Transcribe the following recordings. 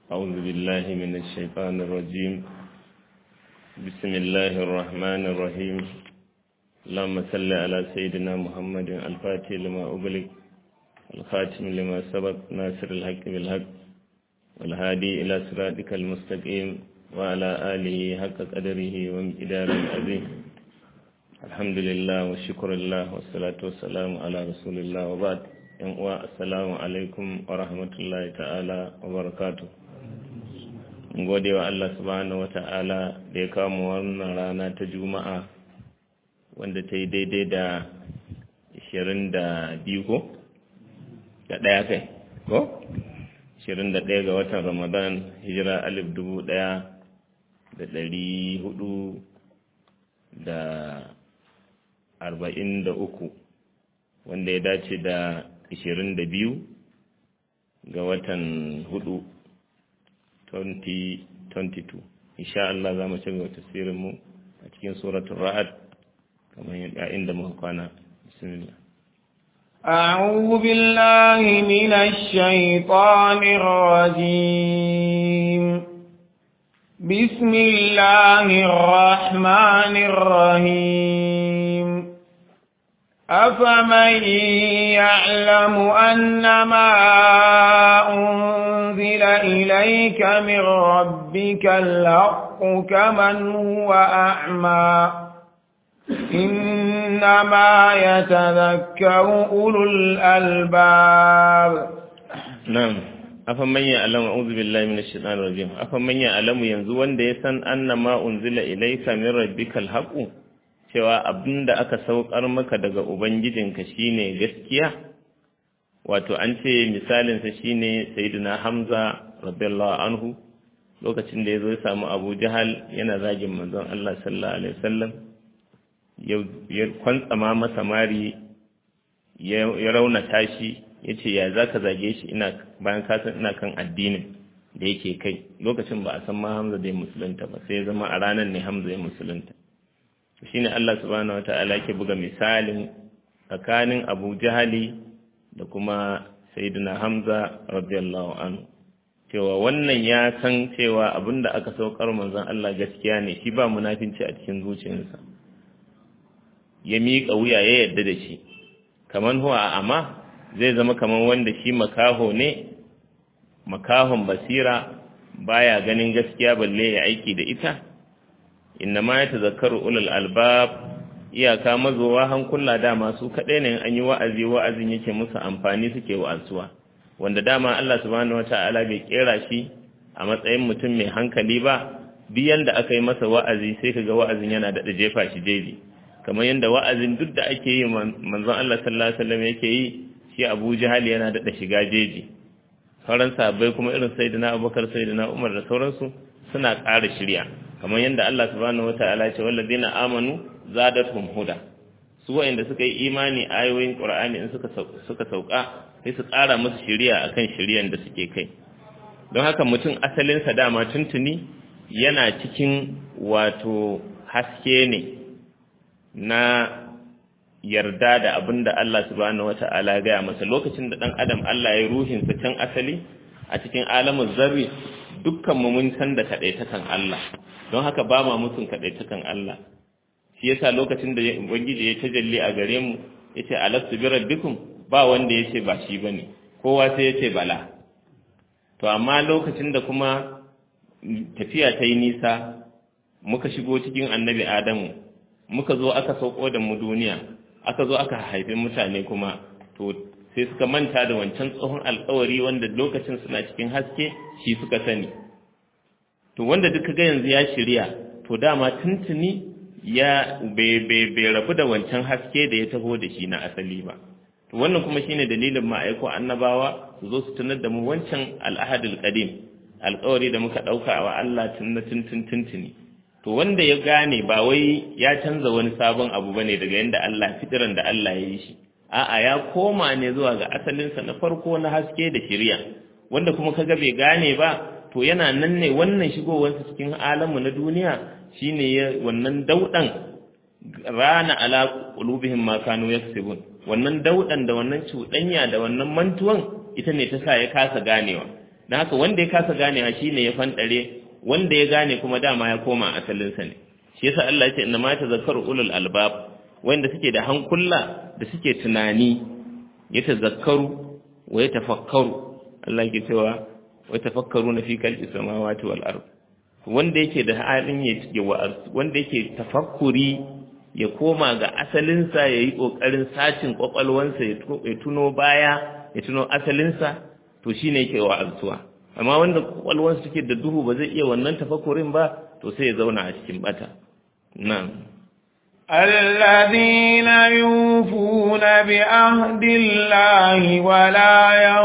أعوذ بالله من الشيطان الرجيم بسم الله الرحمن الرحيم اللهم صل على سيدنا محمد الفاتح لما أغلق الخاتم لما سبق ناصر الحق بالحق والهادي إلى صراطك المستقيم وعلى آله حق قدره وامتدار العظيم الحمد لله والشكر الله والصلاة والسلام على رسول الله وبعد yan uwa assalamu alaikum wa rahmatullahi ta'ala wa barakatu gode wa Allah subhanahu wa ta'ala da ya kawo wannan rana ta juma'a wanda ta yi daidai da 22 ko? da ɗaya kai ko? 21 ga watan ramadan hijira alif dubu ɗaya da ɗari hudu da arba'in da uku wanda ya dace da 22 ga watan hudu 2022 insha Allah za mu ci gaba tafsirinmu a cikin suratul ra'ad kamar yadda inda muka kwana bismillah أعوذ بالله من الشيطان الرجيم بسم الله الرحمن الرحيم أفمن يعلم أن ما أنزل إليك من ربك الحق كمن هو أعمى إنما يتذكر أولو الألباب نعم أفمن يعلم أعوذ بالله من الشيطان الرجيم أفمن يعلم ينزوان ديسان أن ما أنزل إليك من ربك الحق cewa abin da aka saukar maka daga Ubangijinka shine gaskiya, wato an ce misalinsa shine Sayyidina Hamza radiyallahu anhu lokacin da ya zo ya samu Abu Jahal yana zagin manzon Allah sallallahu alaihi wasallam ya kwantsama masa mari ya raunata shi ya ce ya za ka zage shi ina bayan kasan ina kan addinin da yake kai lokacin ba a san ma Hamza da ya musulunta ba sai ya zama a ranar ne Hamza ya musulunta shine Allah subhanahu wataala ke buga misalin tsakanin Abu Jahali da kuma Sayyidina Hamza radiyallahu anhu cewa wannan ya san cewa abinda aka saukar manzon Allah gaskiya ne shi ba munafinci a cikin zuciyarsa ya miƙa wuya ya yarda da shi kaman huwa amma zai zama kaman wanda shi makaho ne makahon basira baya ganin gaskiya balle ya aiki da ita inna ma ya tazakkaru ulul albab iyaka mazowa hankula dama su kaɗai ne an yi wa'azi wa'azin yake musu amfani suke wa'azuwa wanda dama Allah subhanahu wata'ala bai kera shi a matsayin mutum mai hankali ba duk yanda aka yi masa wa'azi sai kaga wa'azin yana da jefa shi jeji kamar yanda wa'azin duk da ake yi manzon Allah sallallahu alaihi wasallam yake yi shi Abu Jahal yana da shiga jeji sauran sahabbai kuma irin sayyidina Abubakar sayyidina Umar da sauransu suna ƙara shirya kamar yadda Allah subhanahu wataala ya ce wallazina amanu zadatuhum huda su wa'anda suka yi imani ayoyin Qur'ani in suka suka sauka sai su ƙara musu shiriya akan shiriyan da suke kai don haka mutum asalin sa dama tuntuni yana cikin wato haske ne na yarda da abin da Allah subhanahu wata'ala ya gaya masa lokacin da dan adam Allah ya ruhin sa can asali a cikin alamin zarri dukkan mu mun san da kadaitakan Allah don haka ba ma musun kadaitakan Allah shi yasa lokacin da ubangiji ya tajalli a gare mu yace alastu bi rabbikum ba wanda yace ba shi bane kowa sai yace bala to amma lokacin da kuma tafiya ta yi nisa muka shigo cikin annabi adamu muka zo aka sauko da mu duniya aka zo aka haifi mutane kuma to sai suka manta da wancan tsohon alkawari wanda lokacin suna cikin haske shi suka sani to wanda duka ga yanzu ya shirya to dama tuntuni ya bai rabu da wancan haske da ya taho da shi na asali ba to wannan kuma shine dalilin ma'aiko annabawa su zo su tunar da mu wancan al'ahadul qadim alkawari da muka dauka wa Allah tun tuntun tuntuni to wanda ya gane ba wai ya canza wani sabon abu bane daga yanda Allah fitiran da Allah ya yi shi a'a ya koma ne zuwa ga asalinsa na farko na haske da shiriya wanda kuma kaga bai gane ba to yana nan ne wannan shigowarsa cikin alamu na duniya shine ya wannan daudan rana ala qulubihim ma kanu yaksubun wannan daudan da wannan cuɗanya da wannan mantuwan ita ne ta sa ya kasa ganewa dan haka wanda ya kasa ganewa shine ya fandare wanda ya gane kuma dama ya koma asalinsa ne shi yasa Allah ya ce inna ma tazakkaru ulul albab wanda suke da hankula da suke tunani ya tazakkaru wa ya tafakkaru Allah yake cewa wa tafakkaru na fi kalbi samawati wal ard wanda yake da halin ya wanda yake tafakkuri ya koma ga asalinsa ya yi ƙoƙarin sacin ƙwaƙwalwansa ya tuno baya ya tuno asalinsa to shi ne yake wa'azuwa amma wanda ƙwaƙwalwansa suke da duhu ba zai iya wannan tafakkurin ba to sai ya zauna a cikin bata na'am الذين يوفون بعهد الله ولا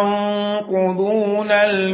ينقضون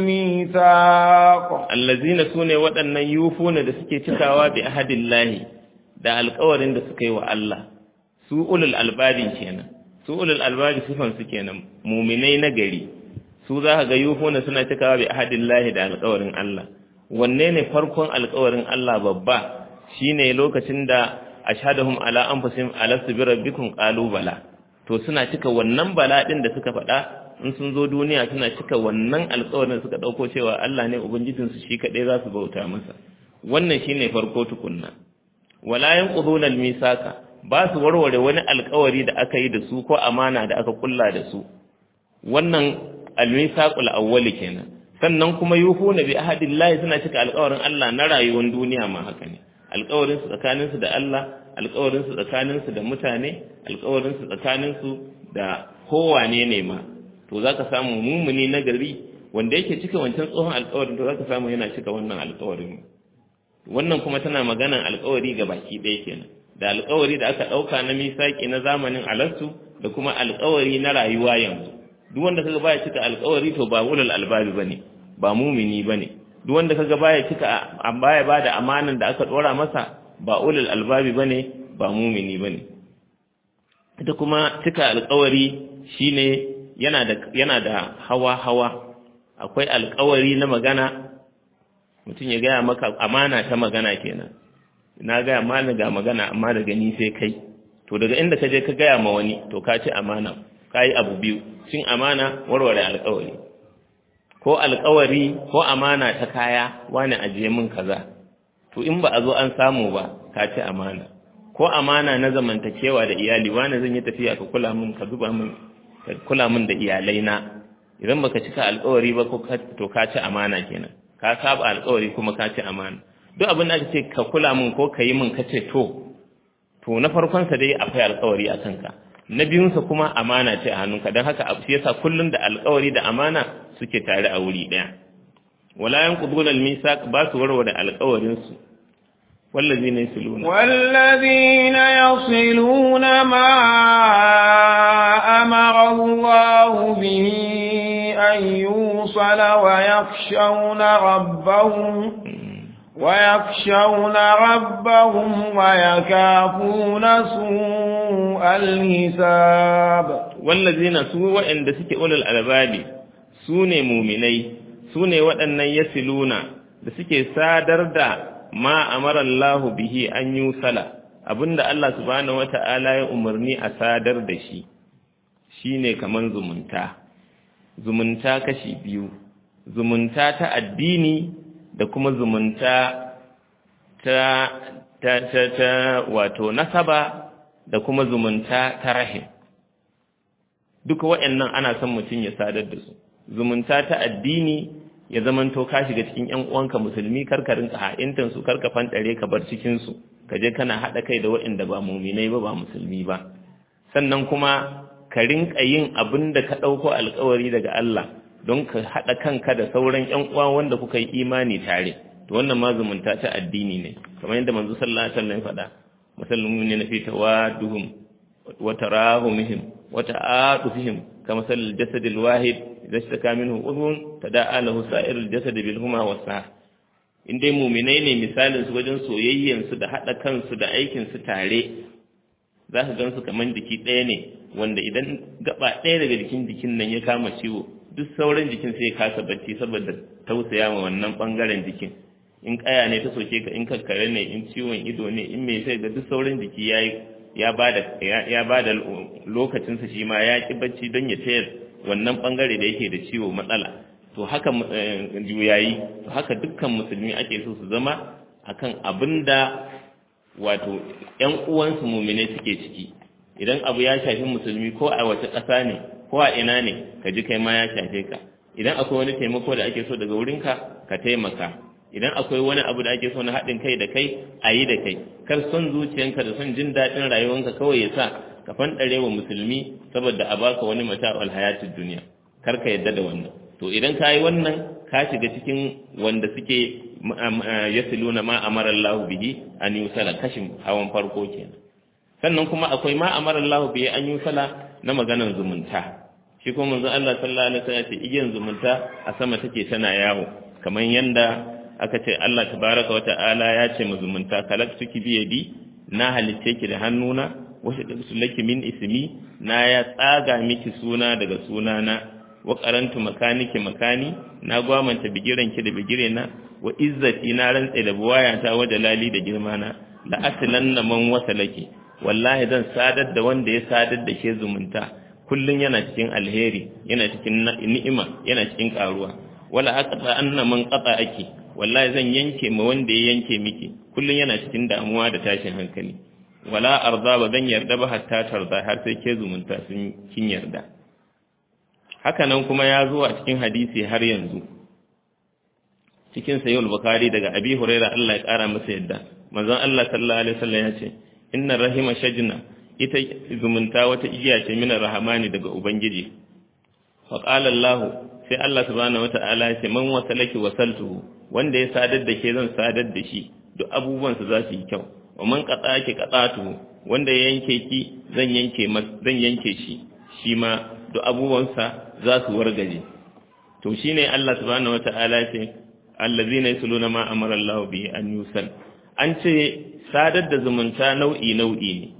الميثاق الذين سune waɗannan yufuna da suke cikawa bi ahadillahi da alƙawarin da suka yi wa Allah su ulul albabin kenan su ulul albabi sifan su kenan muminai na gari su za ka ga yufuna suna cikawa bi ahadillahi da alƙawarin Allah wanne ne farkon alƙawarin Allah babba shine lokacin da ashhadahum ala anfusihim alastu bi rabbikum qalu bala to suna cika wannan bala din da suka faɗa in sun zo duniya suna cika wannan alƙawarin suka dauko cewa Allah ne ubangijin su shi kadai za su bauta masa wannan shine farko tukunna wala yanquduna almisaka ba su warware wani alƙawari da aka yi da su ko amana da aka kulla da su wannan almisaqul awwali kenan sannan kuma yufuna bi ahadillahi suna cika alƙawarin Allah na rayuwar duniya ma haka ne alƙawarinsu tsakaninsu da Allah alƙawarinsu tsakaninsu da mutane alƙawarinsu tsakaninsu da kowane ne ma to za ka samu mummuni na gari wanda yake cika wancan tsohon alƙawarin to za ka samu yana cika wannan alƙawarin wannan kuma tana maganan alƙawari ga baki ɗaya kenan da alƙawari da aka ɗauka na misaƙi na zamanin alastu da kuma alƙawari na rayuwa yanzu duk wanda kaga baya cika alƙawari to ba ulul albabi bane ba mumini bane duk wanda kaga baya cika baya bada amanan da aka dora masa ba ulul albabi bane ba mumini bane ita kuma cika alƙawari shine yana da yana da hawa hawa akwai alƙawari na magana mutum ya gaya maka amana ta magana kenan na gaya mana ga magana amma daga ni sai kai to daga inda ka je ka gaya ma wani to ka ci amana ka yi abu biyu cin amana warware alƙawari ko alkawari ko amana ta kaya wani ajiye min kaza to in ba a zo an samu ba ka ci amana ko amana na zamantakewa da iyali wani zan yi tafiya ka kula min ka zuba min ka kula min da iyalai na idan baka cika alkawari ba ko to ka ci amana kenan ka saba alkawari kuma ka ci amana duk abin da aka ce ka kula min ko ka yi min ka ce to to na farkon sa dai akwai alkawari a kanka na biyunsa kuma amana ce a hannunka don haka abu yasa kullum da alkawari da amana suke tare a wuri ɗaya wala yanqudun al-misaq ba su warware alkawarin su والذين يصلون والذين يصلون ما أمر الله به أن يوصل ويخشون ربهم ويخشون ربهم ويكافون سوء الحساب والذين سوء عند سكي أولي الألباب سوني مؤمني سوني وأن يسلون da suke sadar da ma amara Allah bihi an yusala abinda Allah subhanahu wata'ala ya umarni a sadar da shi shine kaman zumunta zumunta kashi biyu zumunta ta addini da kuma zumunta ta ta ta, ta wato nasaba da kuma zumunta ta rahim duka waɗannan ana son mutum ya sadar da su zumunta ta addini ya zamanto ka shiga cikin ƴan uwanka musulmi karka rinka ha'intan su karka fantare ka bar cikin su ka je kana haɗa kai da waɗanda ba muminai ba ba musulmi ba sannan kuma ka rinka yin abin da ka ɗauko alkawari daga Allah don ka haɗa kanka da sauran ƴan uwa wanda kuka yi imani tare to wannan ma zumunta ta addini ne kamar yadda manzo sallallahu alaihi wasallam ya faɗa musulmi ne na fi tawaduhum wa tarahumihim wa ta'atufihim kama sal jasad al wahid idza ishtaka minhu udhun tada'a lahu sa'ir al jasad bil huma was sah indai mu'minai ne misalin su wajen soyayyen su da haɗa kansu da aikin su tare za ka gansu kaman jiki ɗaya ne wanda idan gaba ɗaya daga jikin jikin nan ya kama ciwo duk sauran jikin sai ya kasa bacci saboda tausaya ma wannan bangaren jikin in kaya ne ta soke ka in kakkare ne in ciwon ido ne in mai sai ga duk sauran jiki ya ya bada ya bada lokacin sa shi ma ya ki bacci don ya tayar wannan bangare da yake da ciwo matsala to haka juyayi to haka dukkan musulmi ake so su zama akan abinda wato ƴan uwansu mumine suke ciki idan abu ya shafi musulmi ko a wace ƙasa ne ko a ina ne ka ji kai ma ya shafe ka idan akwai wani taimako da ake so daga wurinka ka taimaka idan akwai wani abu da ake so na haɗin kai da kai a yi da kai kar son zuciyanka da son jin daɗin rayuwanka kawai ya sa ka fanɗare wa musulmi saboda a baka wani mata alhayatid duniya kar ka yadda da wannan to idan ka yi wannan ka shiga cikin wanda suke yasiluna ma amara Allah bihi an yusala kashin hawan farko kenan sannan kuma akwai ma amara Allah bihi an yusala na maganar zumunta shi kuma manzon Allah sallallahu alaihi wasallam ce igiyan zumunta a sama take tana yawo kamar yanda aka ce Allah tabaraka wa ta'ala ya ce mu zumunta kalaktuki bi yadi na halitte ki da hannuna wasu laki min ismi na ya tsaga miki suna daga sunana wa qarantu makaniki makani na gwamanta bigiranki da bigirena wa izzati na rantsa da buwayata wa jalali da girmana la aslanna man wasalaki wallahi zan sadar da wanda ya sadar da ke zumunta kullun yana cikin alheri yana cikin ni'ima yana cikin karuwa wala aqta anna man qata aki wallahi zan yanke ma wanda ya yanke miki kullun yana cikin damuwa da tashin hankali wala arda ba zan yarda ba hatta tarda har sai ke zumunta sun kin yarda haka nan kuma ya zo a cikin hadisi har yanzu cikin sayyid bukhari daga abi huraira Allah ya kara masa yadda manzon Allah sallallahu alaihi wasallam ya ce inna rahima shajna ita zumunta wata igiya ce mina rahamani daga ubangiji fa qala Allah sai Allah subhanahu wataala ya ce man wasalaki wasaltuhu wanda ya sadar da ke zan sadar da shi duk abubuwan su za su yi kyau wa man qata ki qatatu wanda ya yanke ki zan yanke zan yanke shi shi ma duk abubuwansa za su wargaje to shine Allah subhanahu wataala ce allazina yasluna ma amara Allah bihi an yusal an ce sadar da zumunta nau'i nau'i ne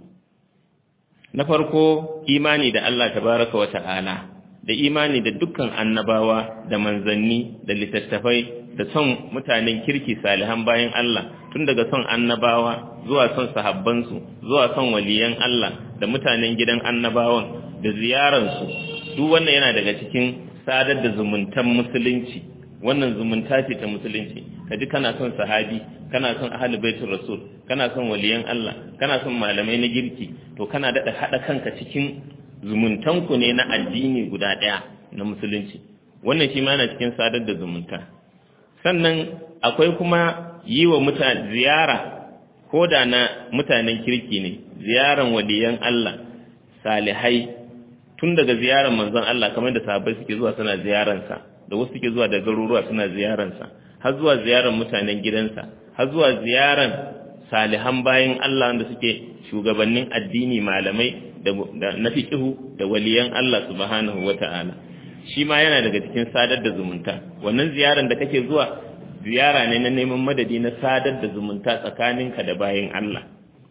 na farko imani da Allah tabaraka wataala da imani da dukkan annabawa da manzanni da littattafai da son mutanen kirki salihan bayan Allah tun daga son annabawa zuwa son sahabbansu zuwa son waliyan Allah da mutanen gidan annabawan da ziyararsu duk wannan yana daga cikin sadar da zumuntan musulunci wannan zumunta ce ta musulunci kaji kana son sahabi kana son ahli baitul rasul kana son waliyan Allah kana son malamai na girki to kana daɗa haɗa kanka cikin zumuntanku ne na addini guda ɗaya na musulunci wannan shi ma yana cikin sadar da zumunta sannan akwai kuma yi wa mutane ziyara ko da na mutanen kirki ne ziyaran waliyan Allah salihai tun daga ziyarar manzon Allah kamar da sahabbai suke zuwa suna ziyaransa da wasu suke zuwa da garuruwa suna ziyaransa har zuwa ziyarar mutanen gidansa har zuwa ziyaran salihan bayan Allah wanda suke shugabannin addini malamai da na fiqhu da waliyan Allah subhanahu wata'ala shi ma yana daga cikin sadar da zumunta wannan ziyaran da kake zuwa ziyara ne na neman madadi na sadar da zumunta tsakaninka da bayan Allah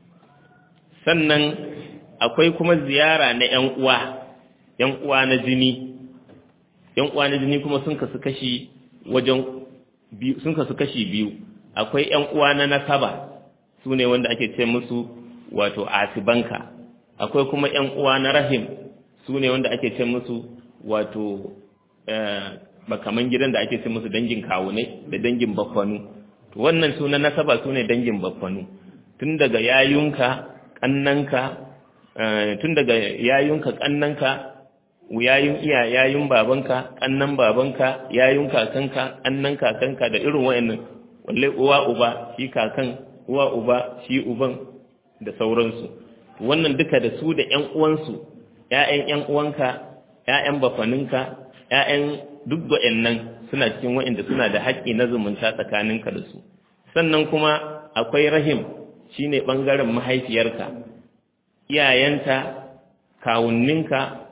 sannan akwai kuma ziyara na ƴan uwa ƴan uwa na jini ƴan uwa na jini kuma sun kasu kashi wajen biyu sun kasu kashi biyu akwai ƴan uwa na nasaba su ne wanda ake ce musu wato asibanka akwai kuma ƴan uwa na rahim su ne wanda ake ce musu wato bakaman gidan da ake ce musu dangin kawunai da dangin baffanu to wannan su na nasaba su ne dangin baffanu tun daga yayunka kannanka tun daga yayunka kannanka yayun iya yayun babanka kannan babanka yayun kakanka kannan kakanka da irin wayannan walle uwa uba shi kakan uwa uba shi uban da sauransu wannan duka da su da ƴan uwansu ƴaƴan ƴan uwanka ƴaƴan bafaninka ƴaƴan duk wayannan suna cikin wayanda suna da haƙƙi na zumunta tsakaninka da su sannan kuma akwai rahim shine bangaren mahaifiyarka iyayenta kawunninka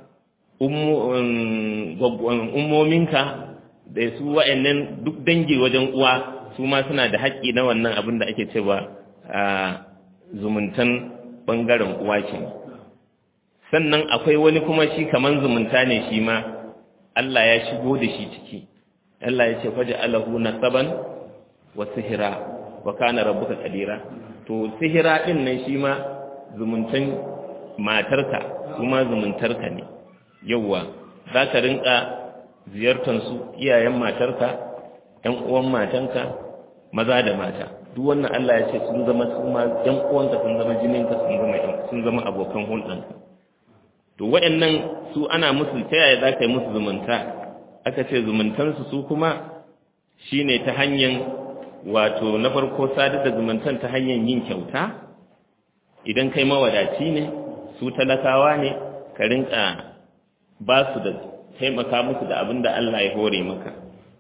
ummominka da su wa'annan duk dangi wajen uwa su ma suna da haƙƙi na wannan abin da ake cewa a zumuntan ɓangaren uwa ke sannan akwai wani kuma shi kaman zumunta ne shi ma Allah ya shigo da shi ciki Allah ya ce faja alahu nasaban wa sihira wa kana rabbuka qadira to sihira din nan shi ma zumuntan matarka kuma zumuntarka ne yauwa za ka rinka ziyartansu iyayen matarka ‘yan uwan matanka maza da mata duk wannan Allah ya ce sun zama su ma ‘yan uwanka sun zama jininka sun zama sun zama abokan hulɗanka to waɗannan su ana musu ta yaya za ka yi musu zumunta aka ce zumuntansu su kuma shine ta hanyar wato na farko sadar da zumuntan ta hanyar yin kyauta idan kai mawadaci ne su talakawa ne ka rinka ba su da taimaka musu da abin da Allah ya hore maka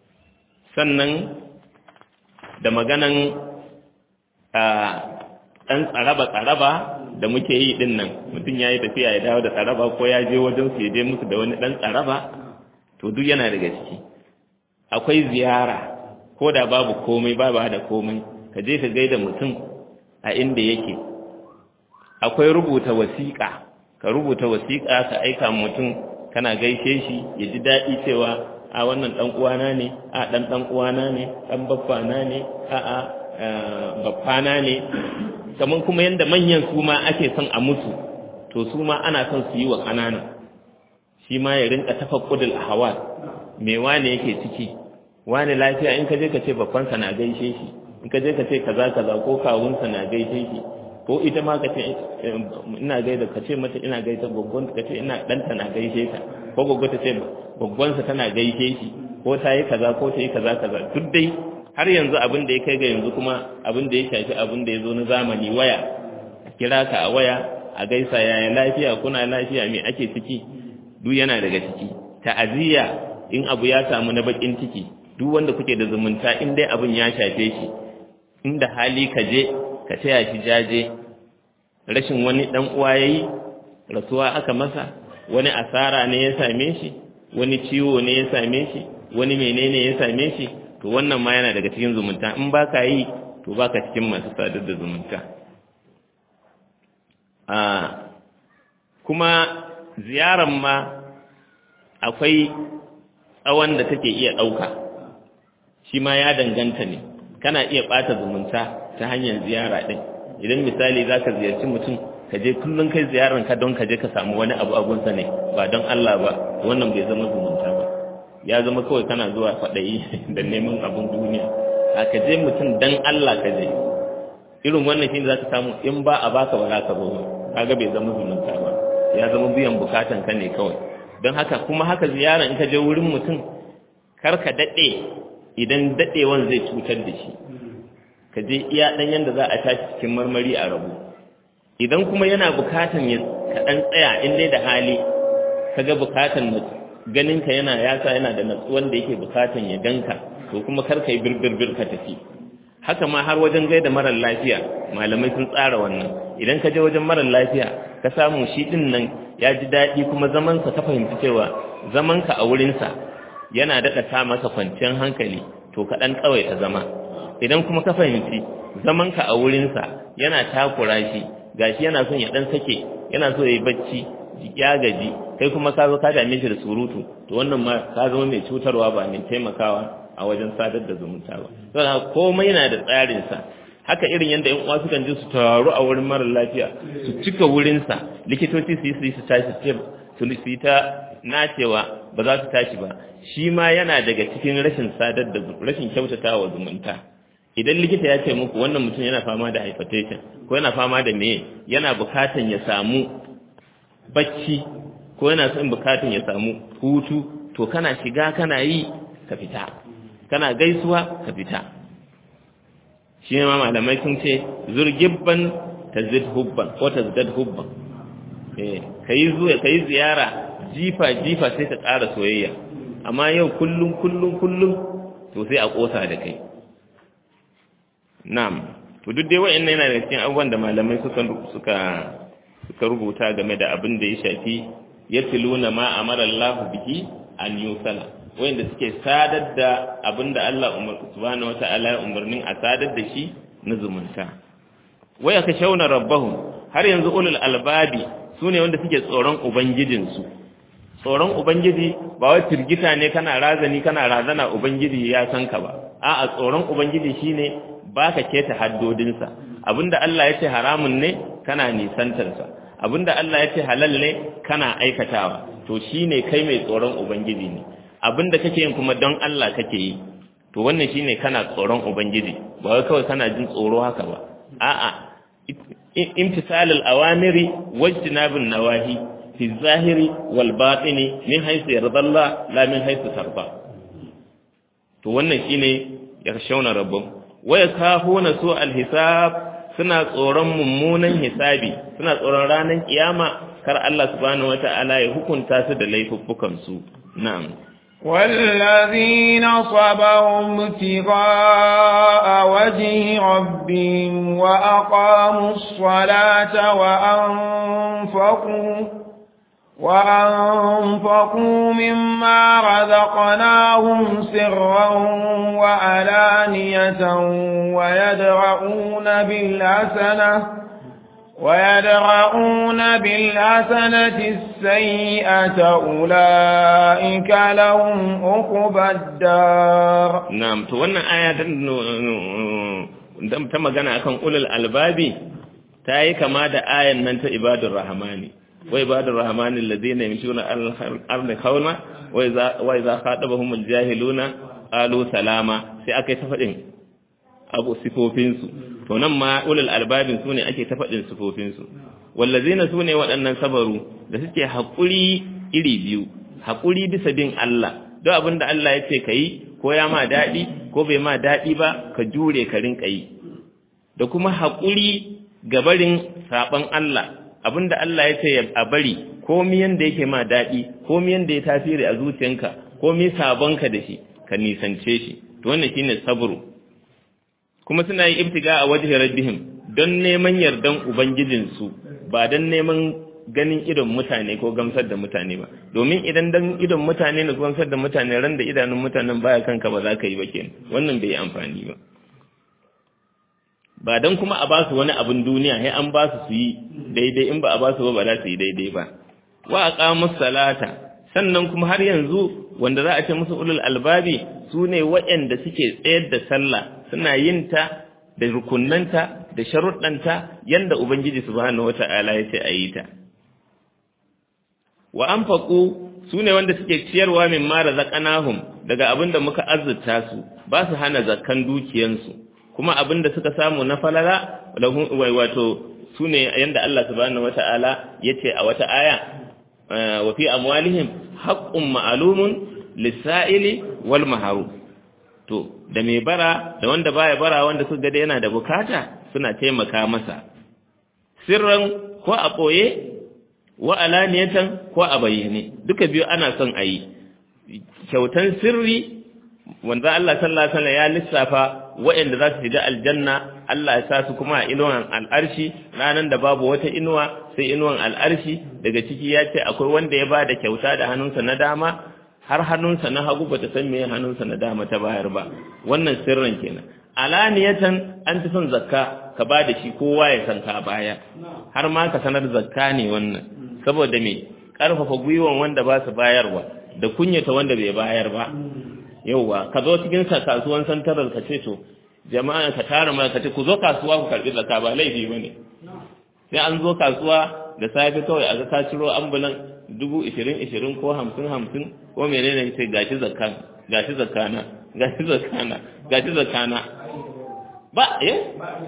sannan da maganan a ɗan tsaraba-tsaraba da muke yi ɗin nan mutum ya yi tafiya ya dawo da tsaraba ko ya je wajen su ya je musu da wani ɗan tsaraba to duk yana daga ciki akwai ziyara ko da babu komai babu da komai ka je ka gaida mutum a inda yake akwai rubuta wasiƙa ka rubuta wasiƙa ka aika mutum kana gaishe shi ya ji daɗi cewa a wannan ɗan uwana ne a ɗan ɗan uwana ne ɗan baffana ne a a baffana ne kamar kuma yadda manyan su ma ake son a musu to su ma ana son su yi wa ƙananan shi ma ya rinka tafakkudul ahwal me wane yake ciki wane lafiya in ka je ka ce babbansa na gaishe shi in ka je ka ce kaza kaza ko kawunsa na gaishe shi ko ita ma ka ce ina gaida ka ce mata ina gaida goggon ka ce ina danta na gaishe ta ko goggo ta ce goggonsa tana gaishe shi ko ta yi kaza ko ta yi kaza kaza duk dai har yanzu abin da ya kai ga yanzu kuma abin da ya shafi abin da ya zo na zamani waya kira ka a waya a gaisa yaya lafiya kuna lafiya me ake ciki duk yana daga ciki ta'aziyya in abu ya samu na bakin ciki duk wanda kuke da zumunta in dai abin ya shafe shi inda hali ka je ka taya shi jaje rashin wani dan uwa yayi rasuwa aka masa wani asara ne ya same shi wani ciwo ne ya same shi wani menene ya same shi to wannan ma yana daga cikin zumunta in baka yi to baka cikin masu sadar da zumunta a kuma ziyaran ma akwai tsawon da take iya ɗauka shi ma ya danganta ne kana iya ɓata zumunta ta hanyar ziyara ɗin idan misali za ka ziyarci mutum ka je kullum kai ziyarar ka don ka je ka samu wani abu abunsa ne ba don Allah ba wannan bai zama zumunta ba ya zama kawai kana zuwa faɗayi da neman abun duniya a ka je mutum don Allah ka je irin wannan shi ne za ka samu in ba a baka ba za ka zo ba kaga bai zama zumunta ba ya zama biyan bukatan ka ne kawai don haka kuma haka ziyara in ka je wurin mutum kar ka daɗe idan daɗewan zai cutar da shi ka je iya ɗan yadda za a tashi cikin marmari a rabu idan kuma yana bukatan ya kaɗan tsaya in dai da hali ka ga bukatan ganinka yana yasa yana da natsuwan da yake bukatan ya ganka to kuma kar ka yi birbir ka tafi haka ma har wajen gaida marar lafiya malamai sun tsara wannan idan ka je wajen marar lafiya ka samu shi din nan ya ji daɗi kuma zamansa ka fahimci cewa zamanka a wurinsa yana daɗa ta masa kwanciyar hankali to ka ɗan ta zama idan kuma ka fahimci zamanka a wurinsa yana takura shi gashi yana son ya ɗan sake yana so ya yi bacci ya gaji kai kuma ka zo ka dame shi da surutu to wannan ma ka zama mai cutarwa ba mai taimakawa a wajen sadar da zumunta ba saboda komai yana da tsarinsa haka irin yadda yan uwa sukan je su taru a wurin mara lafiya su cika wurinsa likitoci su yi su yi su tashi su yi ta nacewa ba za su tashi ba shi ma yana daga cikin rashin sadar da rashin kyautata wa zumunta idan likita ya ce muku wannan mutum yana fama da hypertension ko yana fama da meye yana bukatan ya samu bacci ko yana son bukatun ya samu hutu to kana shiga kana yi ka fita kana gaisuwa ka fita shi ne ma malamai sun ce zurgibban tazid hubban ko tazdad hubban eh kai zuwa kai ziyara jifa jifa sai ta ƙara soyayya amma yau kullum kullum kullum to sai a kosa da kai na'am to duk dai wa'annan yana da cikin abubuwan da malamai suka suka suka rubuta game da abin da ya shafi yatluna ma amara Allah bihi an yusala wanda suke sadar da abin da Allah subhanahu wata'ala ya umarnin a sadar da shi na zumunta waya ka shauna rabbahum har yanzu ulul albabi sune wanda suke tsoron ubangijinsu tsoron ubangiji ba wai firgita ne kana razani kana razana ubangiji ya san ka ba a'a tsoron ubangiji shine baka keta haddodinsa abinda Allah ya ce haramun ne kana nisantarsa abinda Allah ya ce halal ne kana aikatawa to shine kai mai tsoron ubangiji ne abinda kake yin kuma don Allah kake yi to wannan shine kana tsoron ubangiji ba wai kawai kana jin tsoro haka ba a'a imtisalul awamiri wajtinabun nawahi fi zahiri wal batini min haythu yardalla la min haythu tarda to wannan shine yakhshawna rabbum wa yakhafuna su al hisab suna tsoron mummunan hisabi suna tsoron ranar kiyama kar Allah subhanahu wata'ala ya hukunta su da laifuffukan su na'am والذين صبروا ابتغاء وجه ربهم وأقاموا الصلاة وأنفقوا وأنفقوا مما رزقناهم سرا وعلانية ويدرؤون بالحسنة ويدرؤون بالحسنة السيئة أولئك لهم عقبى الدار نعم تو wannan aya dan ta magana akan ulul albabi ta yi kama da ayan nan ta ibadur rahmani wa ibadur rahmani alladhina yamshuna al-ardi khawna wa idza wa idza khatabahum al-jahiluna qalu salama sai akai ta fadin abu sifofinsu to nan ma ulul albabin sune ake ta faɗin sifofinsu wallazina sune waɗannan sabaru da suke haƙuri iri biyu haƙuri bisa bin Allah don abin da Allah ya ce ka yi ko ya ma daɗi ko bai ma daɗi ba ka jure ka rinka yi da kuma haƙuri ga barin saɓon Allah abin da Allah ya ce a bari komi yanda yake ma daɗi komi yanda ya tasiri a zuciyanka komi sabonka da shi ka nisance shi to wannan shine sabru kuma suna yi ibtiga a wajhi rabbihim don neman yardan ubangijinsu ba don neman ganin idon mutane ko gamsar da mutane ba domin idan dan idon mutane ne gamsar da mutane ran da idanun mutanen baya kanka ba za ka yi ba kenan wannan bai yi amfani ba ba don kuma a ba su wani abin duniya sai an ba su su yi daidai in ba a ba su ba ba za su yi daidai ba wa aqamus salata sannan kuma har yanzu wanda za a ce musu ulul albabi su ne waɗanda suke tsayar da sallah suna yin ta da rukunnanta da sharuɗanta yanda ubangiji subhanahu wata'ala ya ce a yi ta wa anfaqu su ne wanda suke ciyarwa min ma razaqnahum daga abin da muka azurta su ba su hana zakkan dukiyansu kuma abin da suka samu na falala wato su ne yanda Allah subhanahu wata'ala ya ce a wata aya wa fi amwalihim haqqun ma'lumun lis-sa'ili wal mahrum to da mai bara da wanda baya bara wanda suka ga yana da bukata suna taimaka masa sirran ko a boye wa alaniyatan ko a bayyane duka biyu ana son a yi kyautan sirri wanda Allah sallallahu alaihi wasallam ya lissafa waɗanda za su shiga aljanna Allah ya sa su kuma a inuwan al'arshi ranan da babu wata inuwa sai inuwan al'arshi daga ciki ya ce akwai wanda ya ba da kyauta da hannunsa na dama har hannunsa na hagu bata san me hannunsa na dama ta bayar ba wannan sirrin kenan alaniyatan an fi son zakka ka ba da shi kowa ya san ka baya har ma ka sanar zakka ne wannan saboda me karfafa gwiwan wanda ba su bayarwa da kunyata wanda bai bayar ba yauwa ka zo cikin sa kasuwan santarar ka ce to jama'a ka tara ma ka ce ku zo kasuwa ku karbi zakka ba laifi bane sai an zo kasuwa da safe kawai a ga ka ciro ambulan dubu ishirin ishirin ko hamsin hamsin ko menene sai gashi zakka gashi zakkana gashi zakkana gashi zakkana ba eh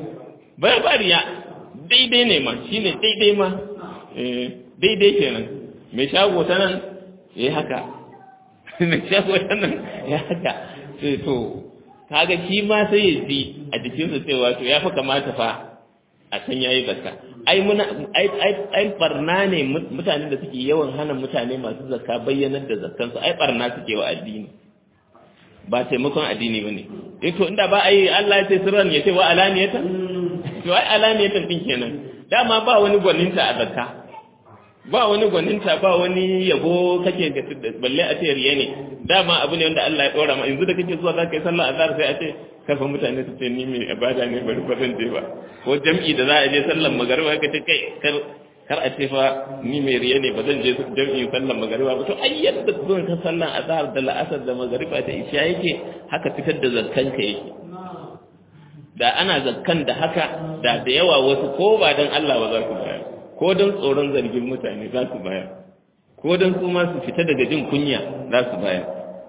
ba ba riya daidai ne ma shine daidai ma eh daidai kenan mai shago ta nan yayi haka mai shago ta nan ya haka sai to kaga shi ma sai ya ji a jikinsa cewa to ya fi kamata fa a san yayi zakka ai muna ai ai ai barna ne mutane da suke yawan hana mutane masu zakka bayyanar da zakkansu ai barna suke wa addini ba taimakon addini bane eh to inda ba ai Allah ya ce sirran ya ce wa alaniyatan to ai alaniyatan din kenan dama ba wani gwaninta a zakka ba wani gwaninta ba wani yabo kake ga balle a ce riya ne dama abu ne wanda Allah ya dora ma yanzu da kake zuwa zaka yi sallah azhar sai a ce karfa mutane su ce ni mai ibada ne bari ba zan je ba ko jam'i da za a je sallar magariba ka ce kai kar kar a ce fa ni mai riya ne ba zan je jam'i sallar magariba ba to ai yadda zuwan ka sallar azhar da la'asar da magariba ta isha yake haka fitar da zakkan ka yake da ana zakkan da haka da da yawa wasu ko ba dan Allah ba za ku bayar ko don tsoron zargin mutane za su bayar ko don su ma su fita daga jin kunya za su bayar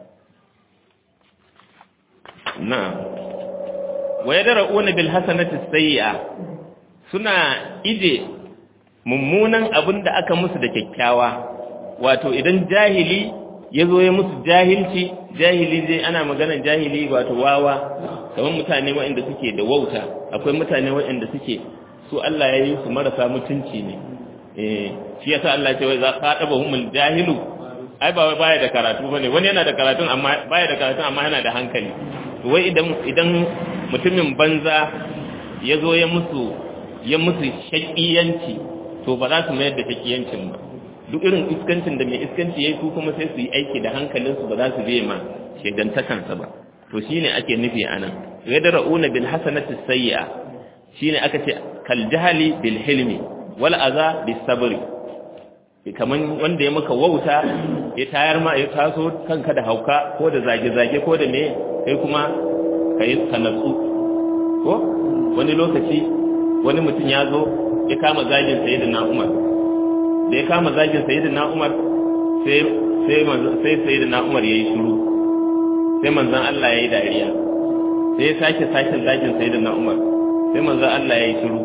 na'am wa yadra'una bil hasanati sayyi'a suna ije mummunan abin da aka musu da kyakkyawa wato idan jahili ya zo ya musu jahilci jahili zai ana magana jahili wato wawa kamar mutane waɗanda suke da wauta akwai mutane waɗanda suke su Allah ya yi su marasa mutunci ne eh shi yasa Allah ce wai za ka daba humul jahilu ai ba wai baya da karatu bane wani yana da karatun amma baya da karatun amma yana da hankali wai idan idan mutumin banza ya zo ya musu ya musu shakiyanci to ba za su mayar da shakiyancin ba duk irin iskancin da mai iskanci yayi su kuma sai su yi aiki da hankalinsu ba za su biye ma shegantakansa ba to shine ake nufi anan yadra'una bil hasanati sayyi'a shine aka ce kal jahali bil hilmi wal aza bis sabri kaman wanda ya maka wauta ya tayar ma ya taso kanka da hauka ko da zage-zage ko da me kai kuma kai sanatsu ko wani lokaci wani mutum ya zo ya kama zagin sayyidina Umar da ya kama zagin sayyidina Umar sai sai sai sayyidina Umar yayi shiru sai manzon Allah yayi dariya sai ya sake sake zagin sayyidina Umar sai manzon Allah yayi shiru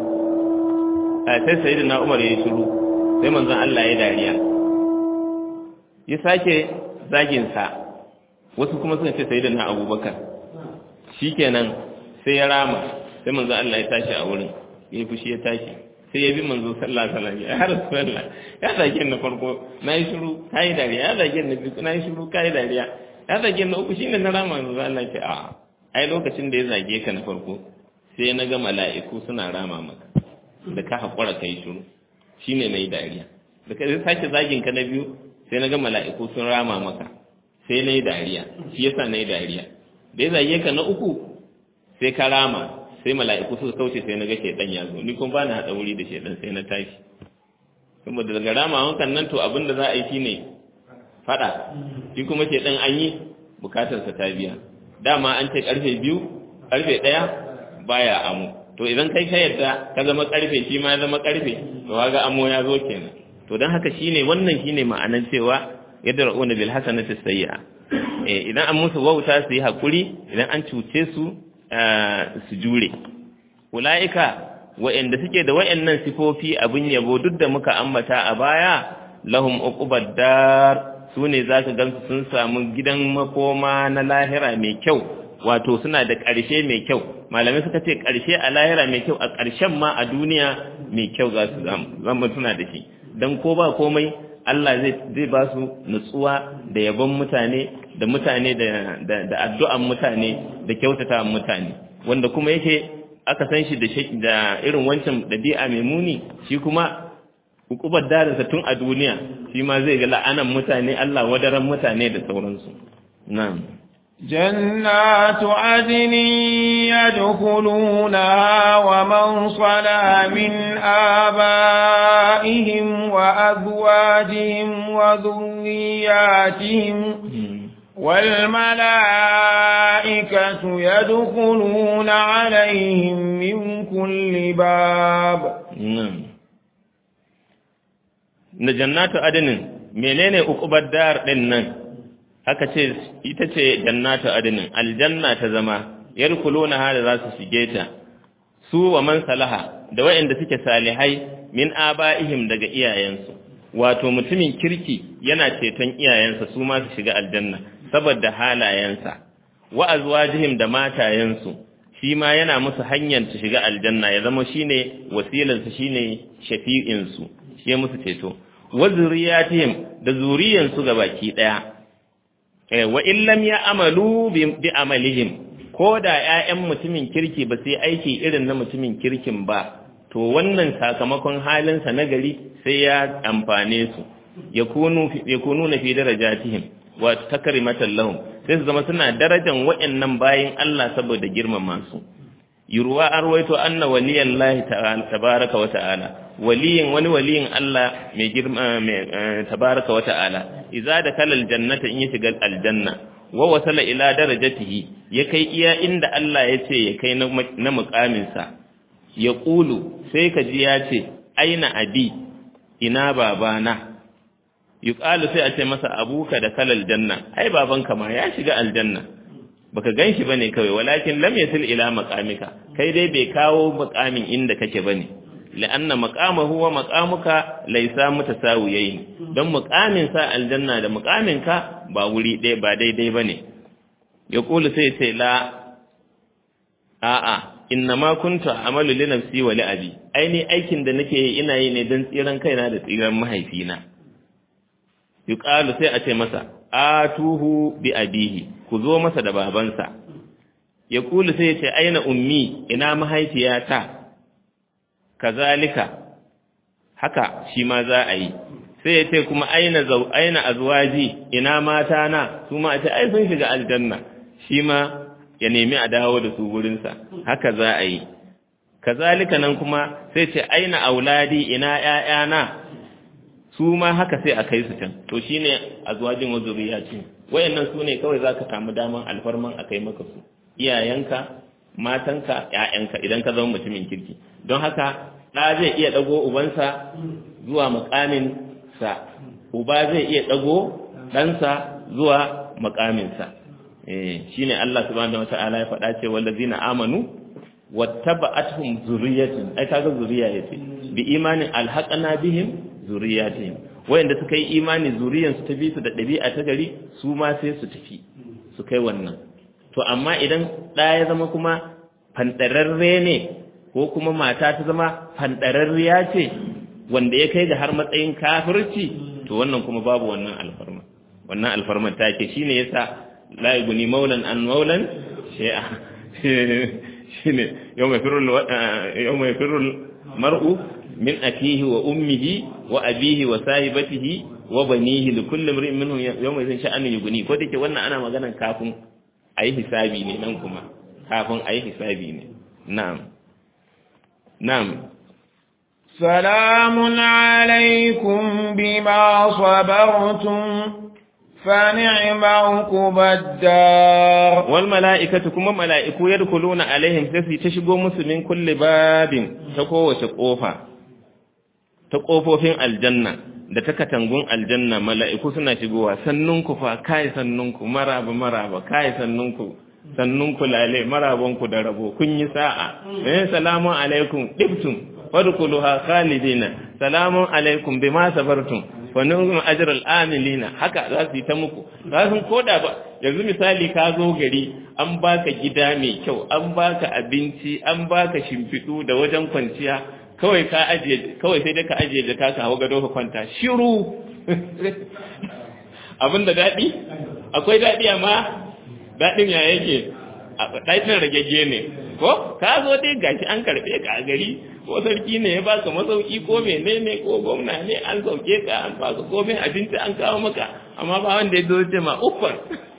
sai sayyidina Umar yayi shiru sai manzon Allah yayi dariya ya sake zagin sa wasu kuma suka ce sayyidina Abubakar shikenan sai ya rama sai manzon Allah ya tashi a wurin ya fushi ya tashi sai ya bi manzo sallallahu alaihi wasallam ya rasulullah ya zage na farko na yi shiru kai dariya ya zage na biyu na yi shiru kai dariya ya zage na uku shine na rama manzo Allah ce a ai lokacin da ya zage ka na farko sai na ga mala'iku suna rama maka da ka hakura kai shiru shine nayi dariya da ka sake zagin ka na biyu sai na ga mala'iku sun rama maka sai nayi dariya shi yasa nayi dariya da ya zage ka na uku sai ka rama sai mala'iku suka kauce sai na ga shedan ya zo ni kuma ba na haɗa wuri da shedan sai na tashi saboda daga rama wankan nan to abin da za a yi shine faɗa shi kuma shedan an yi bukatarsa ta biya dama an ce karfe biyu karfe ɗaya baya amo to idan kai ka yadda ka zama karfe shi ma ya zama karfe to kaga amo ya zo kenan to don haka shine wannan shine ma'anan cewa yadda ra'una bil hasanati sayyi'a eh idan an musu wauta su yi hakuri idan an cuce su su jure ula'ika wa'anda suke da wa'annan sifofi abin yabo duk da muka ambata a baya lahum uqubad dar sune zaka gansu sun samu gidan makoma na lahira mai kyau wato suna da ƙarshe mai kyau malamai suka ce ƙarshe a lahira mai kyau a ƙarshen ma a duniya mai kyau za su zama suna da shi don ko ba komai Allah zai ba su nutsuwa da yabon mutane da mutane da addu'an mutane da kyautata mutane wanda kuma yake aka san shi da irin wancan ɗabi'a mai muni shi kuma hukubar darinsa tun a duniya shi ma zai ga la'anan mutane Allah wadaran mutane da sauransu na'am جنات عدن يدخلونها ومن صلى من آبائهم وأزواجهم وذرياتهم والملائكة يدخلون عليهم من كل باب نعم جنات عدن menene ukubar dar din nan aka ce ita ce jannatu adinin aljanna ta zama yarkuluna hada za su shige ta su wa man salaha da wayanda suke salihai min abaihim daga iyayensu wato mutumin kirki yana ceton iyayensa su ma su shiga aljanna saboda halayensa wa azwajihim da matayensu shi ma yana musu hanyar su shiga aljanna ya zama shine wasilansu shine shafi'insu shi ya musu ceto wa zuriyatihim da zuriyansu gabaki daya wa illam ya amalu bi amalihim ko da ƴaƴan mutumin kirki ba sai aiki irin na mutumin kirkin ba to wannan sakamakon halinsa na gari sai ya amfane su yakunu na fi darajatihim wa takrimatan lahum sai su zama suna darajan waɗannan bayin Allah saboda girmama su yurwa arwaito anna waliyallahi tabaraka wa ta'ala waliyin wani waliyin Allah mai girma mai tabaraka wa ta'ala idza dakala aljannata in ya shiga aljanna wa wasala ila darajatihi ya kai iya inda Allah ya ce ya kai na mukamin sa ya qulu sai ka ji ya ce aina abi ina babana yuqalu sai a ce masa abuka da kalal janna ai babanka ma ya shiga aljanna baka ganshi bane kawai walakin lam yasil ila maqamika kai dai bai kawo maqamin inda kake bane la'anna maqamahu wa maqamuka laysa mutasawiyayn dan maqamin sa aljanna da maqamin ka ba wuri ɗaya ba daidai bane ya kula sai sai la a'a innama kuntu amalu li nafsi wa li abi aini aikin da nake yi ina yi ne dan tsiran kaina da tsiran mahaifina yuqalu sai a ce masa atuhu bi abihi ku zo masa da babansa ya kulu sai ya ce aina ummi ina mahaifiyata kazalika haka shi ma za a yi sai ya ce kuma aina zau aina azwaji ina mata na su ma a ce ai sun shiga aljanna shi ma ya nemi a dawo da su gurinsa haka za a yi kazalika nan kuma sai ce aina auladi ina ƴaƴana su ma haka sai a kai su can to shine azwajin wa zuriyatin wayannan su ne kawai zaka samu daman alfarman a kai maka su iyayenka matanka ƴaƴanka idan ka zama mutumin kirki don haka ɗa zai iya ɗago ubansa zuwa muƙamin sa uba zai iya ɗago ɗansa zuwa muƙaminsa eh shine Allah subhanahu wata'ala ya faɗa ce wallazina amanu wattaba'atuhum zurriyyatun ai kaga zuriya yace bi imanin alhaqana bihim zurriyatihim wayanda suka yi imani zuriyan su ta bi su da ɗabi'a ta gari su ma sai su tafi su kai wannan to amma idan ɗa ya zama kuma fanɗararre ne ko kuma mata ta zama fanɗararriya ce wanda ya kai ga har matsayin kafirci to wannan kuma babu wannan alfarma wannan alfarma ta ke shine yasa la yuguni maulan an maulan shay'a shine yawma firul yawma firul mar'u min akihi wa ummihi wa abihi wa sahibatihi wa banihi li kulli imrin minhum yawma idhin sha'anu yuguni ko dake wannan ana maganan kafin ayi hisabi ne nan kuma kafin ayi hisabi ne na'am na'am سلام عليكم بما صبرتم فنعم عقب الدار والملائكة كما ملائكة يدخلون عليهم تسي تشغو مسلمين كل باب تقوى قوفا تقوفوا في الجنة da ta katangun aljanna mala'iku suna shigowa sannunku fa kai sannunku maraba maraba kai sannunku sannunku lale marabanku da rabo kun yi sa'a eh salamu alaikum dibtum wadkhuluha khalidina salamun alaikum bima sabartum wa ni'mal ajrul amilina haka za su yi ta muku za sun koda ba yanzu misali ka zo gari an baka gida mai kyau an baka abinci an baka shimfidu da wajen kwanciya kawai ka ajiye kawai sai dai ka ajiye da ka hawo gado ka kwanta shiru abinda dadi akwai dadi amma dadin ya yake ɗakin ragegge ne ko ka zo dai gashi an karɓe ka a gari ko sarki ne ya baka masauki ko menene ko gwamna ne an sauke ka an baka komai abinci an kawo maka amma ba wanda ya zo ce ma uffar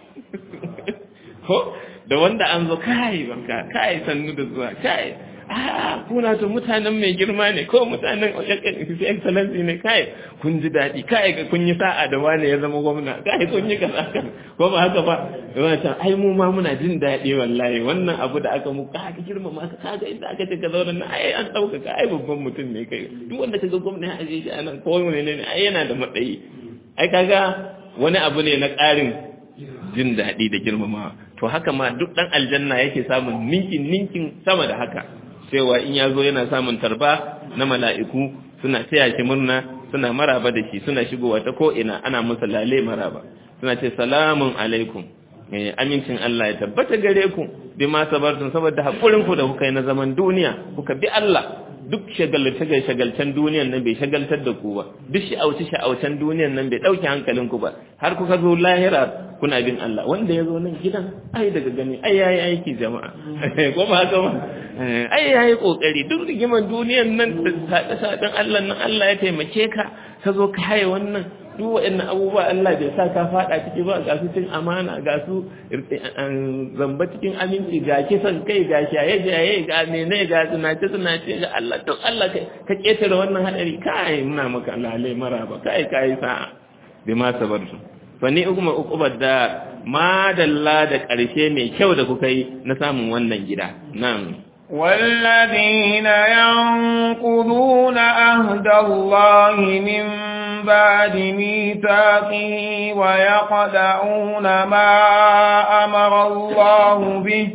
ko da wanda an zo kai banka kai sannu da zuwa kai ah kuna to mutanen mai girma ne ko mutanen excellency ne kai kun ji daɗi kai ga kun yi sa'a da wani ya zama gwamna kai kun yi kaza kan ko ba haka ba yana ta ai mu ma muna jin daɗi wallahi wannan abu da aka mu ka girma ma ka kaga inda aka ce ka zauna na ai an dauka ka ai babban mutum ne kai duk wanda kaga gwamna ya aje shi anan ko ne ne ai yana da matsayi ai kaga wani abu ne na ƙarin jin daɗi da girmamawa to haka ma duk ɗan aljanna yake samun ninkin ninkin sama da haka cewa in ya zo yana samun tarba na mala'iku suna taya shi murna suna maraba da shi suna shigowa ta ko'ina ana musa lale maraba suna ce salamun alaikum amincin Allah ya tabbata gare ku bi ma sabartun saboda haƙurin ku da kuka yi na zaman duniya kuka bi Allah duk shagalce shagalcen duniyan nan bai shagaltar da ku ba duk sha'auci sha'aucen duniyan nan bai ɗauke hankalin ku ba har kuka zo lahira kuna bin Allah wanda ya zo nan gidan ai daga gani ai yayi aiki jama'a ko ba haka ba ai yayi kokari duk rigiman duniyan nan da sadan Allah nan Allah ya taimake ka ka zo ka haye wannan duk waɗannan abubuwa Allah bai sa ka faɗa ciki ba ga su cin amana ga su zamba cikin aminci ga kisan kai ga shaye shaye ga mene ga tunace tunace ga Allah to Allah ka ketare wannan hadari kai muna maka lalai maraba kai kai sa'a bi ma sabartu fa ni kuma uqubar da madalla da ƙarshe mai kyau da kuka yi na samun wannan gida na'am والذين ينقضون عهد الله من بعد ميثاقه ويقدعون ما أمر الله به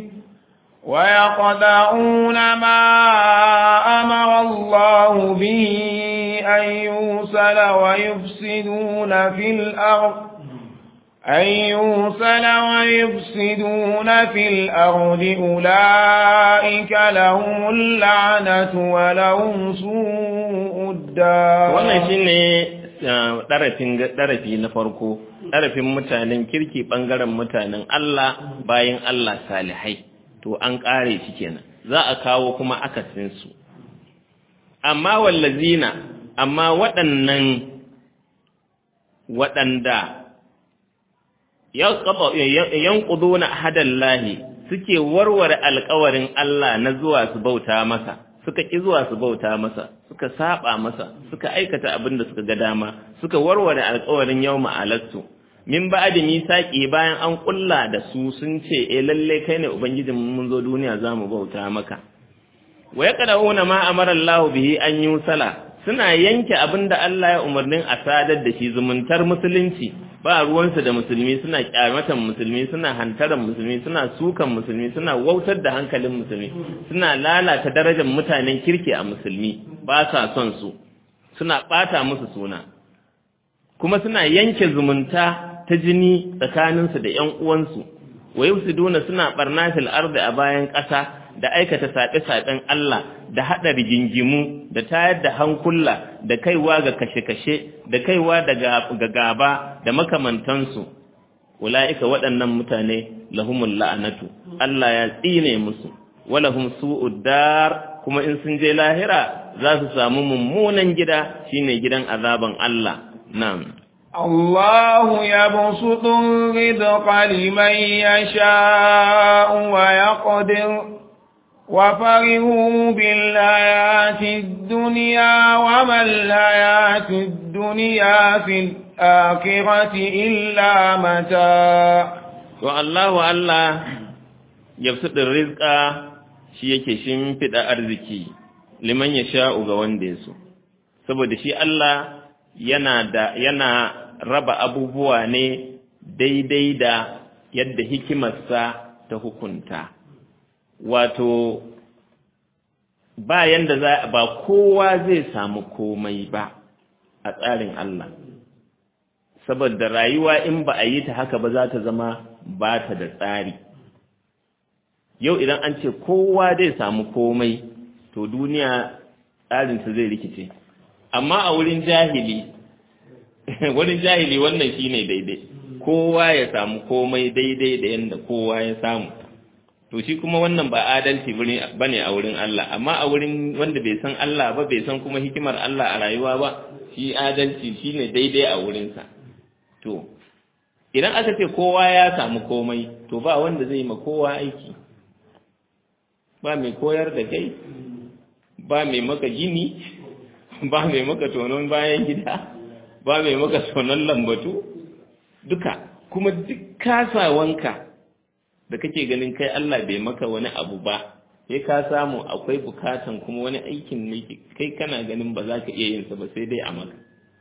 ويقدعون ما أمر الله به أن يوصل ويفسدون في الأرض أن يوصل ويفسدون في الأرض أولئك لهم اللعنة ولهم سوء الدار wannan shine ɗarafin ɗarafi na farko ɗarafin mutanen kirki ɓangaren mutanen Allah bayan Allah salihai to an ƙare shi kenan za a kawo kuma akasinsu amma wallazina amma waɗannan waɗanda yanquduna hadallahi suke warware alƙawarin Allah na zuwa su bauta masa suka ki zuwa su bauta masa suka saba masa suka aikata abin da suka ga dama suka warware alƙawarin yawma alattu min ba'di misaqi bayan an kulla da su sun ce eh lalle kai ne ubangijin mun zo duniya zamu bauta maka wa yaqrauna ma amara Allah bihi an yusala suna yanke abin da Allah ya umarnin a sadar da shi zumuntar musulunci ba ruwansu da musulmi suna kyamatan musulmi suna hantaran musulmi suna sukan musulmi suna wautar da hankalin musulmi suna lalata darajar mutanen kirki a musulmi ba sa son su suna bata musu suna kuma suna yanke zumunta ta jini tsakaninsu da ƴan uwansu wa yusiduna suna barna fil ardi a bayan ƙasa da aikata saɓe-saɓen Allah da haɗa rigingimu da tayar da hankula da kaiwa ga kashe-kashe da kaiwa ga gaba da makamantansu ula'ika waɗannan mutane lahumul la'anatu Allah ya tsine musu walahum su'ud dar kuma in sun je lahira za su samu mummunan gida shine gidan azaban Allah na'am الله يبسط الرزق لمن يشاء ويقدر وفرحوا بالحياة الدنيا وما الحياة الدنيا في الآخرة إلا متاع والله الله يبسط الرزق shi yake shimfiɗa arziki liman ya sha'u ga wanda ya so saboda shi Allah yana da yana raba abubuwa ne daidai da yadda hikimarsa ta hukunta wato ba yanda za ba kowa zai samu komai ba a tsarin Allah saboda rayuwa in ba a yi ta haka ba za ta zama ba ta da tsari yau idan an ce kowa zai samu komai to duniya tsarinsa zai rikice amma a wurin jahili wurin jahili wannan shine daidai kowa ya samu komai daidai da yanda kowa ya samu to shi kuma wannan ba adalci bane a wurin Allah amma a wurin wanda bai san Allah ba bai san kuma hikimar Allah a rayuwa ba shi adalci shine daidai a wurinsa to idan aka ce kowa ya samu komai to ba wanda zai ma kowa aiki ba mai koyar da kai ba mai maka gini ba mai maka tonon bayan gida ba mai maka tonon lambatu duka kuma duk kasawanka da kake ganin kai Allah bai maka wani abu ba sai ka samu akwai bukatan kuma wani aikin ne kai kana ganin ba za ka iya yin sa ba sai dai a maka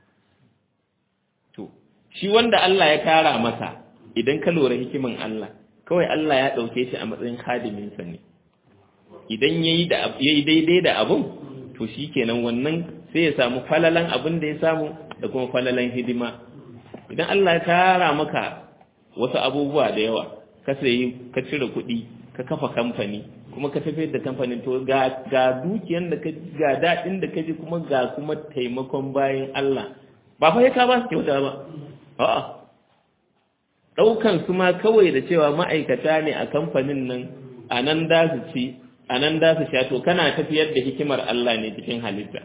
to shi wanda Allah ya kara masa idan ka lura hikimin Allah kawai Allah ya dauke shi a matsayin hadimin sa ne idan yayi da yayi daidai da abun to shikenan wannan sai ya samu falalan abin da ya samu da kuma falalan hidima idan Allah ya kara maka wasu abubuwa da yawa ka sayi ka cire kuɗi ka kafa kamfani kuma ka tafiyar da kamfanin to ga ga dukiyan da ka ga daɗin da ka ji kuma ga kuma taimakon bayan Allah ba fa ka ba su kyauta ba a'a ɗaukan su ma kawai da cewa ma'aikata ne a kamfanin nan a nan da su ci a nan da su sha to kana tafiyar da hikimar Allah ne cikin halitta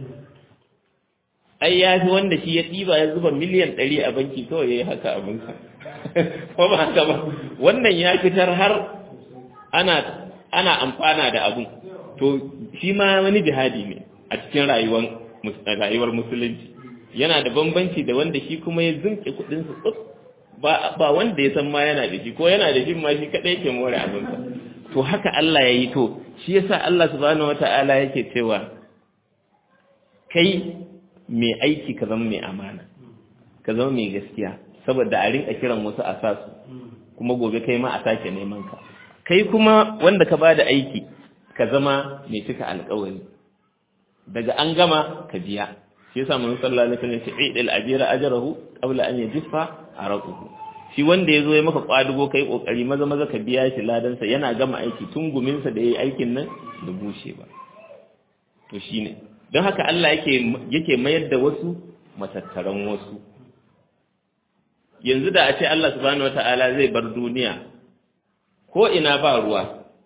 ai ya fi wanda shi ya ɗiba ya zuba miliyan ɗari a banki kawai ya yi haka abinsa ko ba haka ba wannan ya fitar har ana ana amfana da abun to shi ma wani jihadi ne a cikin rayuwar rayuwar musulunci yana da bambanci da wanda shi kuma ya zunke kuɗin su tsuf ba ba wanda ya san ma yana da shi ko yana da shi ma shi kadai yake more abinsa to haka Allah ya yi to shi yasa Allah subhanahu wata'ala yake cewa kai mai aiki ka zama mai amana ka zama mai gaskiya saboda a rinka kiran wasu a sasu kuma gobe kai ma a sake neman ka kai kuma wanda ka bada aiki ka zama mai cika alƙawari daga an gama ka biya shi yasa mun sallallahu alaihi wasallam ce idil ajira ajrahu qabla an yajfa araquhu shi wanda yazo ya maka kwadugo kai kokari maza maza ka biya shi ladan sa yana gama aiki tun gumin sa da yayi aikin nan da bushe ba to shine don haka Allah yake yake mayar da wasu matattaran wasu yanzu da a ce Allah subhanahu wataala zai bar duniya ko ina ba ruwa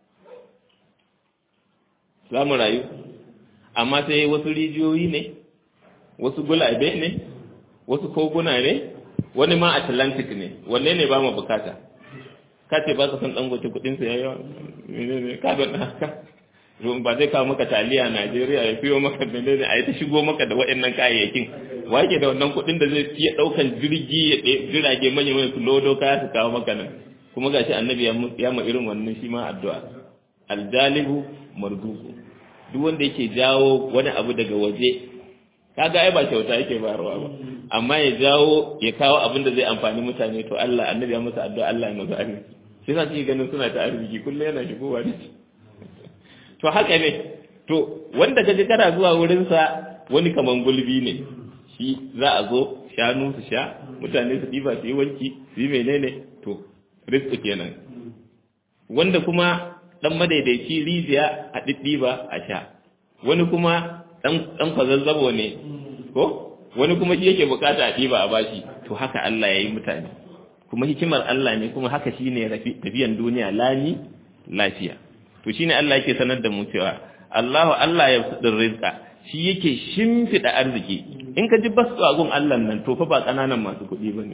za mu rayu amma sai wasu rijiyoyi ne wasu gulabe ne wasu koguna ne wani ma atlantic ne wanne ne ba mu bukata ka ce ba ka san dangote kudin sa yayi menene ka don haka ba zai kawo maka taliya Najeriya ya fiyo maka menene a yi ta shigo maka da waɗannan kayayyakin wake da wannan kudin da zai iya daukan jirgi ya jirage manya manya su lodo kaya su kawo maka nan kuma gashi annabi ya ma irin wannan shi ma addu'a aljalibu marduku duk wanda yake jawo wani abu daga waje kaga ai ba kyauta yake bayarwa ba amma ya jawo ya kawo abin da zai amfani mutane to Allah annabi ya masa addu'a Allah ya masa arziki shi yasa kike ganin suna ta arziki kullum yana shigowa da to haka ne to wanda kaje kana zuwa wurin sa wani kaman gulbi ne shi za a zo shanu su sha mutane su diba su yi wanki su yi menene to rizqi kenan wanda kuma dan madaidaici rijiya a diddiba a sha wani kuma dan dan kwazazzabo ne ko wani kuma shi yake bukata a diba a bashi to haka Allah yayi mutane kuma hikimar Allah ne kuma haka shine tafiyan duniya lani lafiya to shine Allah yake sanar da mu cewa Allahu Allah ya fudin rizqa shi yake shimfida arziki in ka ji basu agun Allah nan to fa ba kananan masu kuɗi bane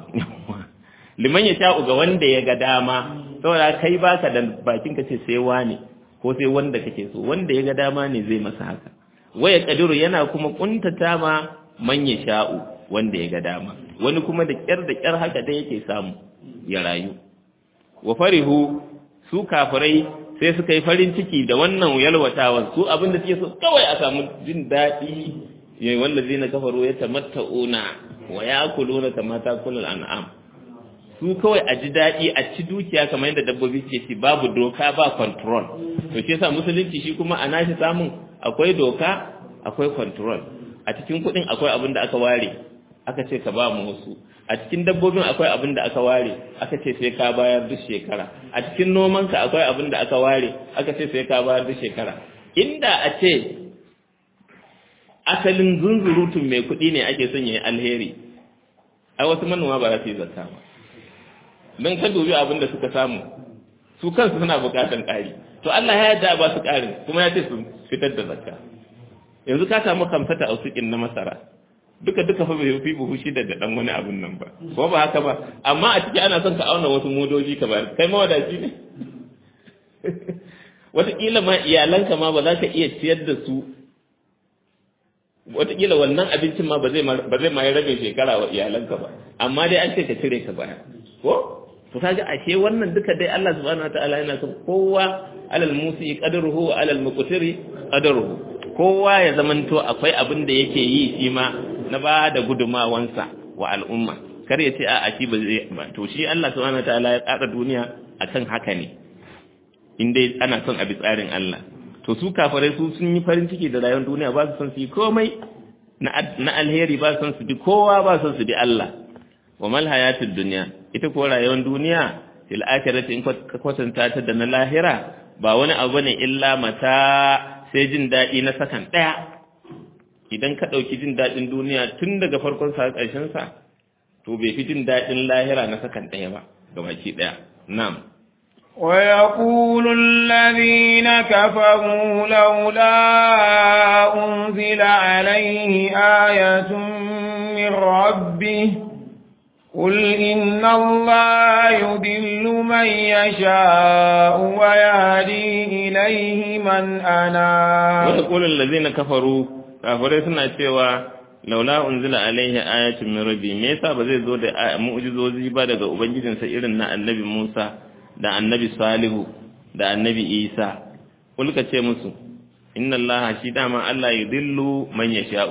liman ya sha'u ga wanda ya ga dama saboda kai baka da bakin ka ce sai wani ko sai wanda kake so wanda ya ga dama ne zai masa haka waya kadiru yana kuma kuntata ma man ya sha'u wanda ya ga dama wani kuma da kyar da kyar haka da yake samu ya rayu wa farihu su kafirai sai suka yi farin ciki da wannan yalwatawan su abin da suke so kawai a samu jin daɗi yayi wallazi na kafaru ya tamatta'una wa yakuluna kama takulul an'am su kawai a ji daɗi a ci dukiya kamar yadda dabbobi ke ci babu doka ba control to shi yasa musulunci shi kuma a nashi samun akwai doka akwai control a cikin kuɗin akwai abin da aka ware aka ce ka ba mu wasu a cikin dabbobin akwai abin da aka ware aka ce sai ka bayar duk shekara a cikin nomanka akwai abin da aka ware aka ce sai ka bayar duk shekara inda a ce asalin zunzurutun mai kuɗi ne ake son ya yi alheri a wasu manoma ba za su yi zakka ba don ka dubi abin da suka samu su kansu suna bukatan ƙari to Allah ya yarda ba su ƙarin kuma ya ce su fitar da zakka yanzu ka samu kamfata a sukin na masara duka duka fa bai fi buhu shi da dan wani abun nan ba ko ba haka ba amma a ciki ana son ka auna wasu modoji ka bayar kai mawadaci ne wataƙila ma iyalanka ma ba za ka iya ciyar da su wataƙila wannan abincin ma ba zai ma yi rabin shekara wa iyalanka ba amma dai an ce ka cire ka baya ko to kaga ashe wannan duka dai Allah subhanahu wataala yana son kowa alal musi qadruhu wa alal muqtiri qadruhu kowa ya zamanto akwai abin da yake yi shi ma na ba da gudumawansa wa al'umma kar ya ce a a shi ba zai ba to shi Allah subhanahu wataala ya tsara duniya akan haka ne in dai ana son a bi tsarin Allah to su kafirai su sun yi farin ciki da rayuwar duniya ba su son su yi komai na alheri ba su son su bi kowa ba su son su bi Allah wa mal hayatud dunya ita ko rayuwar duniya fil akhirati in ka kwatanta ta da na lahira ba wani abu ne illa mata sai jin daɗi na sakan ɗaya idan ka ɗauki jin daɗin duniya tun daga farkon sa ƙarshen sa to bai fi jin daɗin lahira na sakan ɗaya ba gabaki ɗaya na'am ويقول الذين كفروا لولا أنزل عليه آية من ربه قل إن الله يدل من يشاء ويهدي إليه من أناب ويقول الذين كفروا kafirai suna cewa laula unzila alaihi ayatun min rabbi me yasa ba zai zo da mu'jizozi ba daga ubangijinsa irin na annabi Musa da annabi Salihu da annabi Isa kulka ce musu inna Allah shi dama Allah yudillu man yasha'u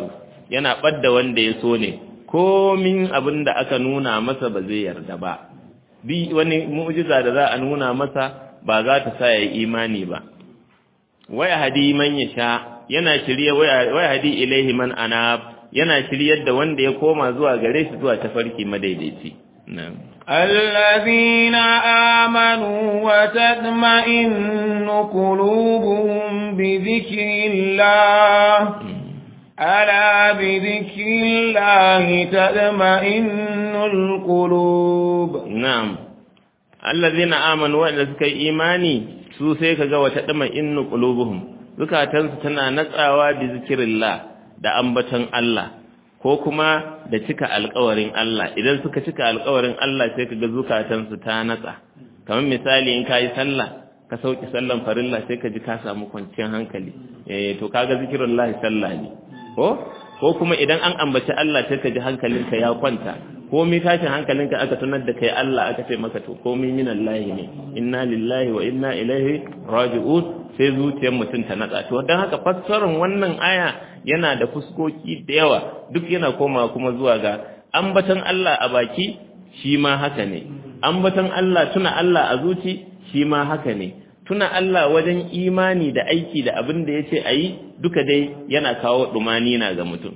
yana ɓadda wanda ya so ne komin abin da aka nuna masa ba zai yarda ba bi wani mu'jiza da za a nuna masa ba za ta sa ya imani ba waya hadi man yasha yana shirye waya hadi ilaihi man anab yana shiryar da wanda ya koma zuwa gare shi zuwa tafarki madaidaici na'am الذين آمنوا وتطمئن قلوبهم بذكر الله ألا بذكر الله تطمئن القلوب na'am allazina amanu wanda suka yi imani su sai kaga wata dama innu qulubuhum zukatansu tana natsawa bi zikrillah da ambaton Allah ko kuma da cika alƙawarin Allah idan suka cika alƙawarin Allah sai kaga zukatansu ta natsa kamar misali in kai sallah ka sauki sallan farilla sai ka ji ka samu kwanciyar hankali eh to kaga zikrullahi sallah ne ko ko kuma idan an ambaci Allah sai ka ji hankalinka ya kwanta komai tashin hankalinka aka tunar da kai Allah aka ce maka to komai minallahi ne inna lillahi wa inna ilaihi raji'un sai zuciyar mutum ta natsa to dan haka fassarar wannan aya yana da fuskoki da yawa duk yana komawa kuma zuwa ga ambaton Allah a baki shi ma haka ne ambaton Allah tuna Allah a zuci shi ma haka ne tuna Allah wajen imani da aiki da abin da yace ayi duka dai yana kawo dumani na ga mutum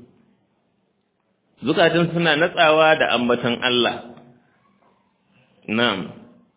zukatun suna natsawa da ambaton Allah na'am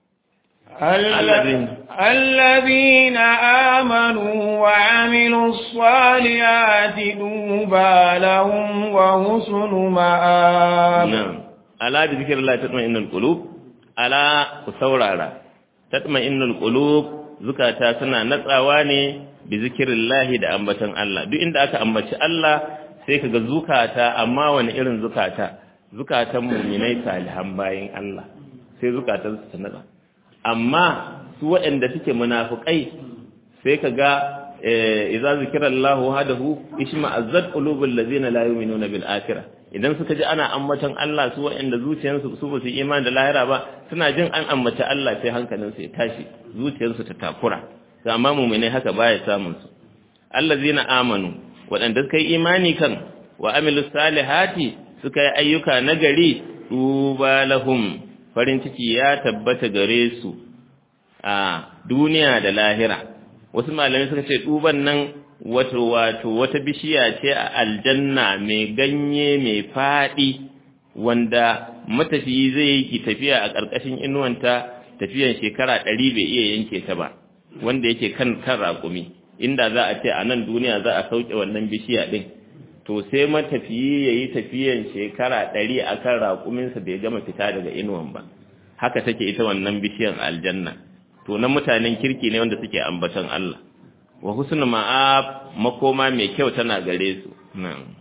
الذين آمنوا وعملوا الصالحات دوبى لهم وحسن مآب نعم ألا بذكر الله تطمئن القلوب ألا كسورارا تطمئن القلوب zukata suna natsawa ne bi zikirillahi da ambaton Allah duk inda aka ambaci Allah sai kaga zukata amma wani irin zukata zukatan mu'minai salihan bayin Allah sai zukatan su natsa amma su waɗanda suke munafukai sai kaga idza zikrallahu hadahu ishma azzat qulubul ladzina la yu'minuna bil akhirah idan suka ji ana ambaton Allah su waɗanda zuciyarsu su ba su imani da lahira ba suna jin an ambaci Allah sai hankalinsu ya tashi zuciyarsu ta takura amma mu'minai haka baya samun su allazina amanu waɗanda suka yi imani kan wa amilu salihati suka yi ayyuka nagari tuba lahum farin ciki ya tabbata gare su a duniya da lahira wasu malamai suka ce tuban nan wato wato wata bishiya ce a aljanna mai ganye mai faɗi wanda matafiyi zai yi tafiya a ƙarƙashin inuwanta tafiyan shekara ɗari bai iya yanke ta ba wanda yake kan kan raƙumi inda za a ce a nan duniya za a sauke wannan bishiya ɗin to sai matafiyi ya yi tafiyan shekara ɗari a kan raƙuminsa bai gama fita daga inuwan ba haka take ita wannan bishiyan aljanna to na mutanen kirki ne wanda suke ambaton Allah wa husnu ma'ab makoma mai kyau tana gare su na'am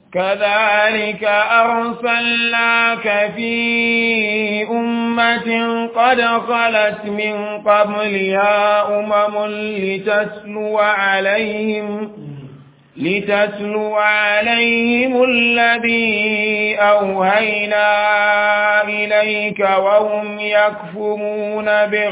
كذلك أرسلناك في أمة قد خلت من قبلها أمم لتتلو عليهم لتتلو عليهم الذي أوهينا إليك وهم يكفرون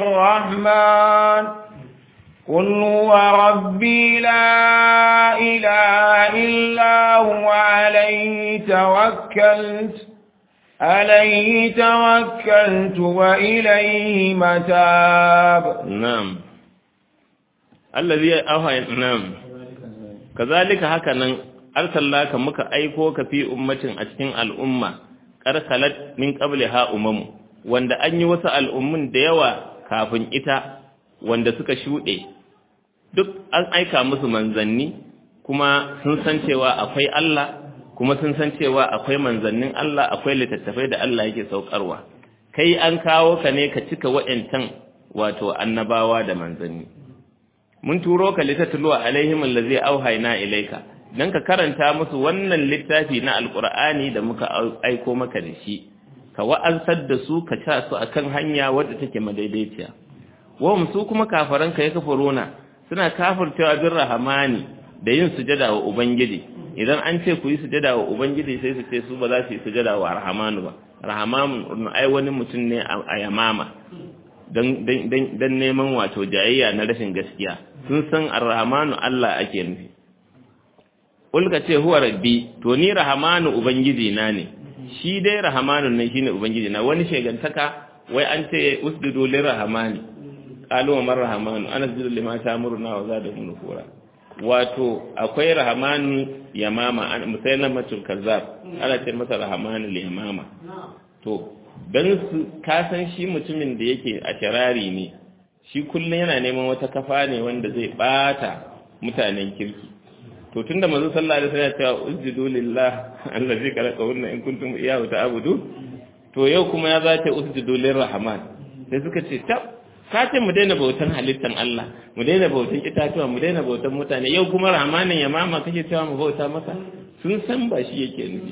بالرحمن قل هو ربي لا إله إلا هو عليه توكلت عليه توكلت وإليه متاب نعم الذي أوحى نعم كذلك هكذا أرسلناك مك أيكوك في أمة أتكين الأمة قرخلت من قبلها أمم wanda an yi wasu al'ummun da yawa kafin ita wanda suka shuɗe duk an aika musu manzanni kuma sun san cewa akwai Allah kuma sun san cewa akwai manzannin Allah akwai littattafai da Allah yake saukarwa kai an kawo ka ne ka cika wa'ancan wato annabawa da manzanni mun turo ka litatlu alaihim allazi auhayna ilayka dan ka karanta musu wannan littafi na alqur'ani da muka aiko maka da shi ka wa'ansar da su ka ta su akan hanya wadda take madaidaiciya wahum su kuma kafaran ka ya kafuruna suna kafircewa bin rahamani da yin sujada wa ubangiji idan an ce ku yi sujada wa ubangiji sai su ce su ba za su yi sujada wa rahamanu ba rahamanu ai wani mutum ne a yamama don neman wato jayayya na rashin gaskiya sun san arrahmanu Allah ake nufi ulka ce huwa rabbi to ni rahamanu ubangiji na ne shi dai rahamanu ne shine ubangiji na wani shegantaka wai an ce usjudu lirrahmani qalu wa mar rahmanu ana asjudu lima ta'muruna wa zadahum nufura wato akwai rahmanu yamama an musayna matul kazzab ana ce masa rahmanu yamama to dan su ka san shi mutumin da yake a sharari ne shi kullun yana neman wata kafa ne wanda zai bata mutanen kirki to tunda manzo sallallahu alaihi wasallam ya ce usjudu lillah allazi khalaqahunna in kuntum iyyahu ta'budu to yau kuma ya zace usjudu lirrahman sai suka ce tab ka ce mu daina bautan halittan Allah mu daina bautan itatuwa mu daina bautan mutane yau kuma rahmanin ya mama kake cewa mu bauta masa sun san ba shi yake nufi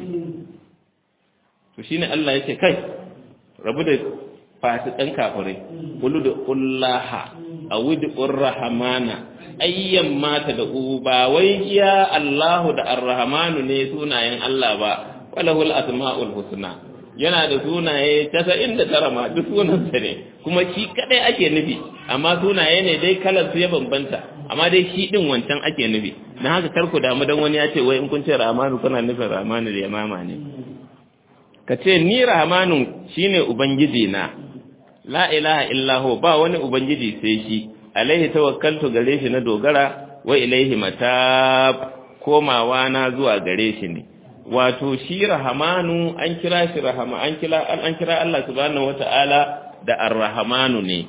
to shine Allah yake kai rabu da fasikan kafirai qulu da ullaha awidur rahmana ayyan mata da ba wai ya Allahu da arrahmanu ne sunayen Allah ba walahul asmaul husna yana da sunaye casa'in da tara ma duk sunansa ne kuma shi kadai ake nufi amma sunaye ne dai kalar su ya bambanta amma dai shi din wancan ake nufi na haka kar ku damu dan wani ya ce wai in kun ce rahmanu kuna nufin rahmanu da yamama ne ka ce ni rahmanu shine ubangiji na la ilaha illa ba wani ubangiji sai shi alaihi tawakkaltu gare shi na dogara wa ilaihi matab komawa na zuwa gare shi ne wato shi rahamanu an kira shi rahama an kira an kira Allah subhanahu wata'ala da ar-rahamanu ne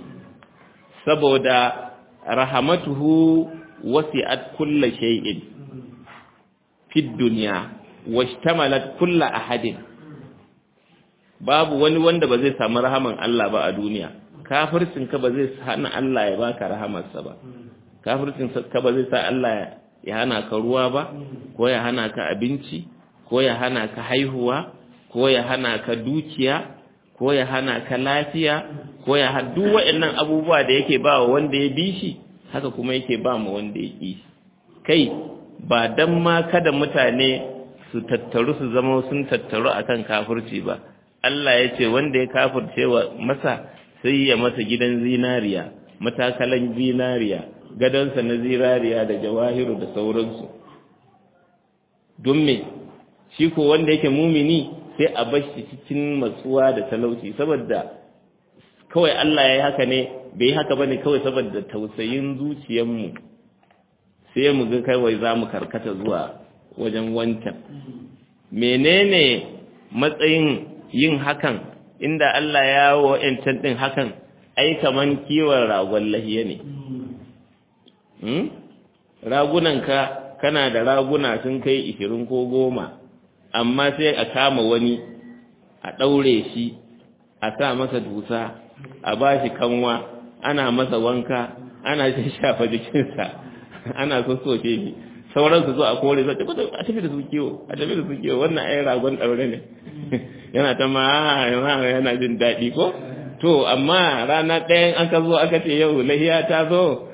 saboda rahamatuhu wasi'at kulli shay'in fid dunya washtamalat kulli ahadin babu wani wanda ba zai samu rahaman Allah ba a duniya kafircin ka ba zai hana Allah ya baka rahamarsa ba kafircin ka ba zai sa Allah ya hana ka ruwa ba ko ya hana ka abinci ko ya hana ka haihuwa ko ya hana ka dukiya ko ya hana ka lafiya ko ya duk waɗannan abubuwa da yake ba wa wanda ya bi shi haka kuma yake ba mu wanda ya ƙi kai ba dan ma kada mutane su tattaru su zama sun tattaru akan kafirci ba Allah ya ce wanda ya kafirce wa masa sai ya masa gidan zinariya matakalan zinariya gadonsa na zinariya da jawahiru da sauransu don me shi ko wanda yake mumini sai a bar shi cikin matsuwa da talauci saboda kawai Allah ya yi haka ne bai yi haka ba ne kawai saboda tausayin zuciyarmu sai mu ga kawai za mu karkata zuwa wajen wancan menene matsayin yin hakan inda Allah ya wa ‘yancan ɗin hakan ai kaman kiwon ragon lahiya ne ragunanka kana da raguna sun kai ishirin ko goma amma sai a kama wani a ɗaure shi a sa masa dusa a ba shi kanwa ana masa wanka ana shafa jikinsa ana sassoke shi sauran su zo a kore su a tafi da su kiwo a tafi da su kiwo wannan ai ragon ɗaure ne yana ta ma yana jin daɗi ko to amma rana ɗayan aka zo aka ce yau lahiya ta zo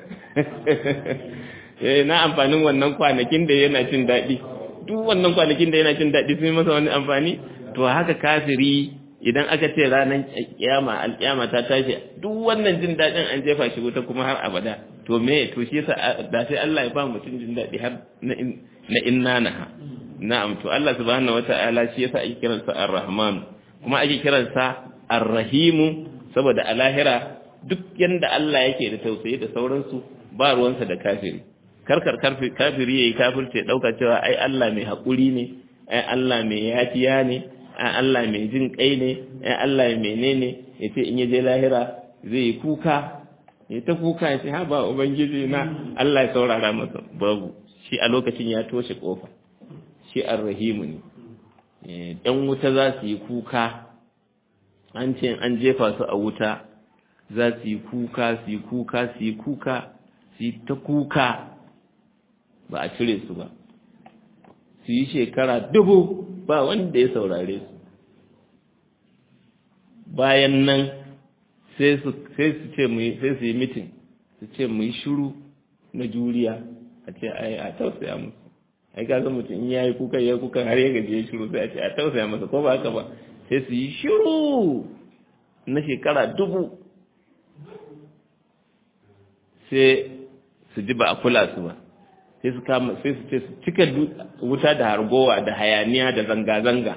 na amfanin wannan kwanakin da yana jin daɗi duk wannan kwanakin da yana jin daɗi sun yi masa wani amfani to haka kafiri idan aka ce ranar kiyama alkiyama ta tashi duk wannan jin daɗin an jefa shi wuta kuma har abada to me to shi yasa da sai Allah ya ba mutum jin daɗi har na inna naha na'am to Allah subhanahu wata'ala shi yasa ake kiransa ar-rahman kuma ake kiransa ar-rahim saboda a lahira duk yanda Allah yake da tausayi da sauransu ba ruwansa da kafiri karkar kafiri yayi kafirce dauka cewa ai Allah mai hakuri ne ai Allah mai yafiya ne ai Allah mai jin kai ne ai Allah mai menene yace in yaje lahira zai yi kuka ya ta kuka ya ce ha ba ubangiji na Allah ya saurara masa babu shi a lokacin ya toshe kofa shi arrahimu ne ɗan wuta za su yi kuka an ce an jefa su a wuta za su yi kuka su yi kuka su yi kuka su yi ta kuka ba a cire su ba su yi shekara dubu ba wanda ya saurare su bayan nan sai su ce sai su yi mitin su ce mu yi shuru na juriya a ce ai a tausaya musu ai ka san mutum in ya yi kuka ya kuka har ya gaji ya shiru sai a ce a tausaya masa ko ba haka ba sai su yi shiru na shekara dubu sai su ji ba a kula su ba sai su kama sai su ce su cika wuta da hargowa da hayaniya da zanga-zanga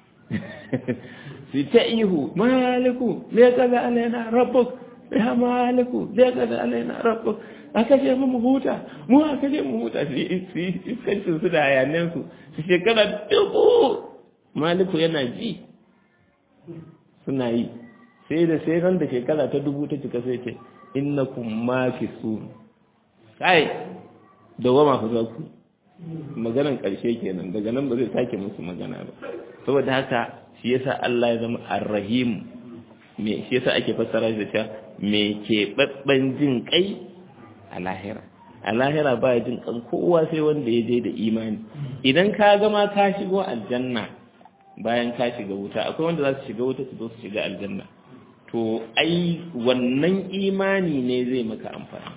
su ta ihu maliku me kaza alaina rabbuk ya maliku me kaza alaina rabbuk aka ce mu huta mu aka ce mu huta su yi iskancin su da hayaniyar su su shekara dubu maliku yana ji suna yi sai da sai ran da shekara ta dubu ta cika sai ce innakum makisun kai dawama ku za ku maganan ƙarshe kenan daga nan ba zai sake musu magana ba saboda haka shi yasa Allah ya zama arrahim me shi yasa ake fassara shi da cewa me ke babban jin kai a lahira a lahira ba jin kan kowa sai wanda ya je da imani idan ka gama ka shigo aljanna bayan ka shiga wuta akwai wanda za su shiga wuta su zo su shiga aljanna to ai wannan imani ne zai maka amfani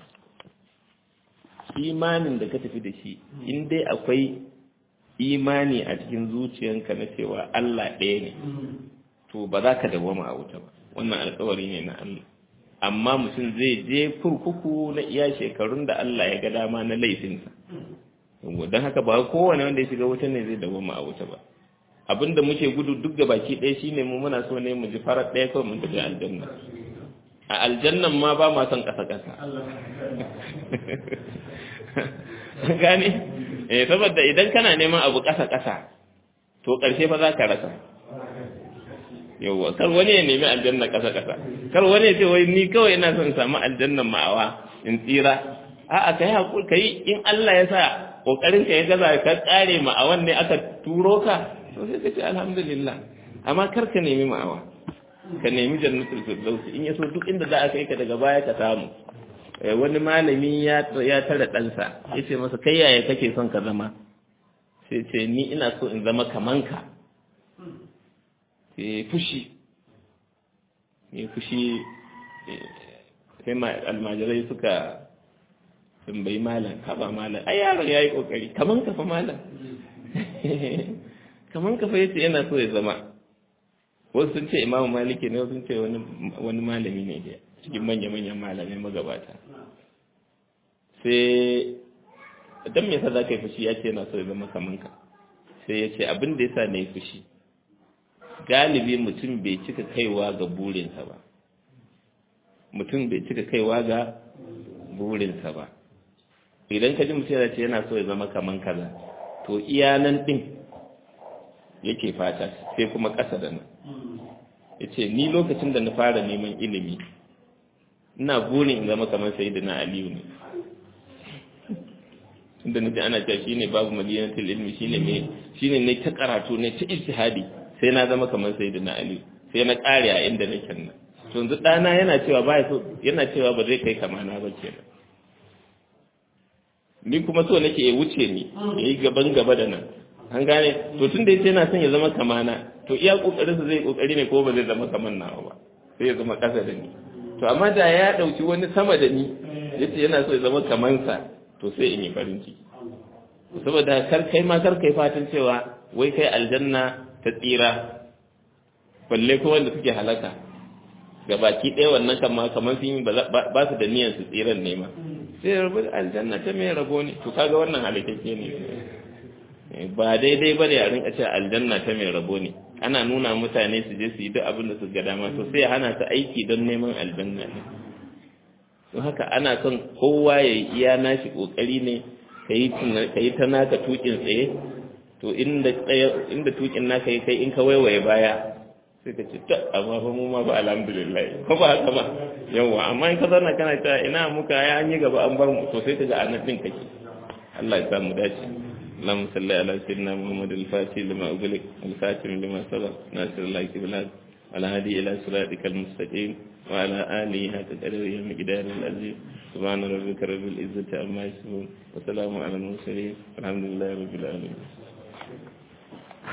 imanin da ka tafi da shi in dai akwai imani a cikin zuciyanka na cewa Allah ɗaya ne to ba za ka dawama a wuta ba wannan alkawari ne na Allah amma mutum zai je kurkuku na iya shekarun da Allah ya ga dama na laifinsa don haka ba kowane wanda ya shiga wuta ne zai dawama a wuta ba abinda muke gudu duk da baki ɗaya shine mu muna so ne mu ji farar ɗaya kawai mun tafi aljanna a aljannan ma ba ma son ƙasa ƙasa gane eh saboda idan kana neman abu ƙasa ƙasa to ƙarshe fa za ka rasa yawwa kar wani ya nemi aljanna ƙasa ƙasa kar wani ya ce wai ni kawai ina son samu aljannan ma'awa in tsira a'a kai hakuri kai in Allah ya sa kokarin ka ya gaza ka tsare ma'awan ne aka turo ka to sai ka ce alhamdulillah amma kar ka nemi ma'awa ka nemi jannatul firdaus in yaso duk inda za a kai ka daga baya ka samu wani malami ya ya tare ɗansa ya ce masa kai yaya kake son ka zama sai ce ni ina so in zama kaman ka sai fushi ya fushi sai almajirai suka tambayi malam haba malam ai yaron ya yi kokari kaman ka fa malam kaman ka fa yace yana so ya zama wasu sun ce imamu maliki ne wasu sun ce wani malami ne da cikin manya-manyan malamai magabata sai don me yasa za ka yi fushi ya ce yana so ya zama kaman ka sai ya ce abin da yasa na yi fushi galibi mutum bai cika kaiwa ga burinsa ba mutum bai cika kaiwa ga burinsa ba idan ka ji mutum yana ce yana so ya zama kaman kaza to iya nan din yake fata sai kuma ƙasa da nan ya ce ni lokacin da na fara neman ilimi ina burin in zama kamar sai na aliyu ne inda na ji ana cewa shi ne babu madinatul ilmi shi ne shi ne ta karatu ne ta ijtihadi sai na zama kamar sai na aliyu sai na ƙare a inda nake nan to yanzu ɗana yana cewa ba so yana cewa ba zai kai kamana ba kenan ni kuma so nake ya wuce ni ya yi gaban gaba da nan an gane to tun da yace yana son ya zama kamana to iya kokarinsa zai kokari ne ko ba zai zama kaman nawa ba sai ya zama kasa da ni to amma da ya dauki wani sama da ni yace yana so ya zama kaman sa to sai in yi farin ciki saboda kar kai ma kar kai fatan cewa wai kai aljanna ta tsira balle ko wanda suke halaka ga baki ɗaya wannan kama kamar sun yi ba su da niyyar su tsiran ne ma sai rabu aljanna ta mai rabo ne to kaga wannan halakakke ne ba daidai ba da yarin ce aljanna ta mai rabo ne ana nuna mutane su je su yi duk abin da su ga dama to sai hana su aiki don neman aljanna ne to haka ana son kowa ya yi iya nashi kokari ne ka yi ta naka tukin tsaye to inda tukin naka yi kai in ka waiwaye baya sai ka ce ta amma fa mu ma ba alhamdulillah ko ba haka ba yawa amma in ka zauna kana ta ina muka ya an yi gaba an bar mu to sai ka ga anan din kake Allah ya samu dace اللهم صل على سيدنا محمد الفاتح لما أغلق الخاتم لما سبق ناصر الله كبلاد على هدي إلى صراطك المستقيم وعلى آله حق قدره مقدار العزيز سبحان ربك رب العزة عما يصفون وسلام على المرسلين الحمد لله رب العالمين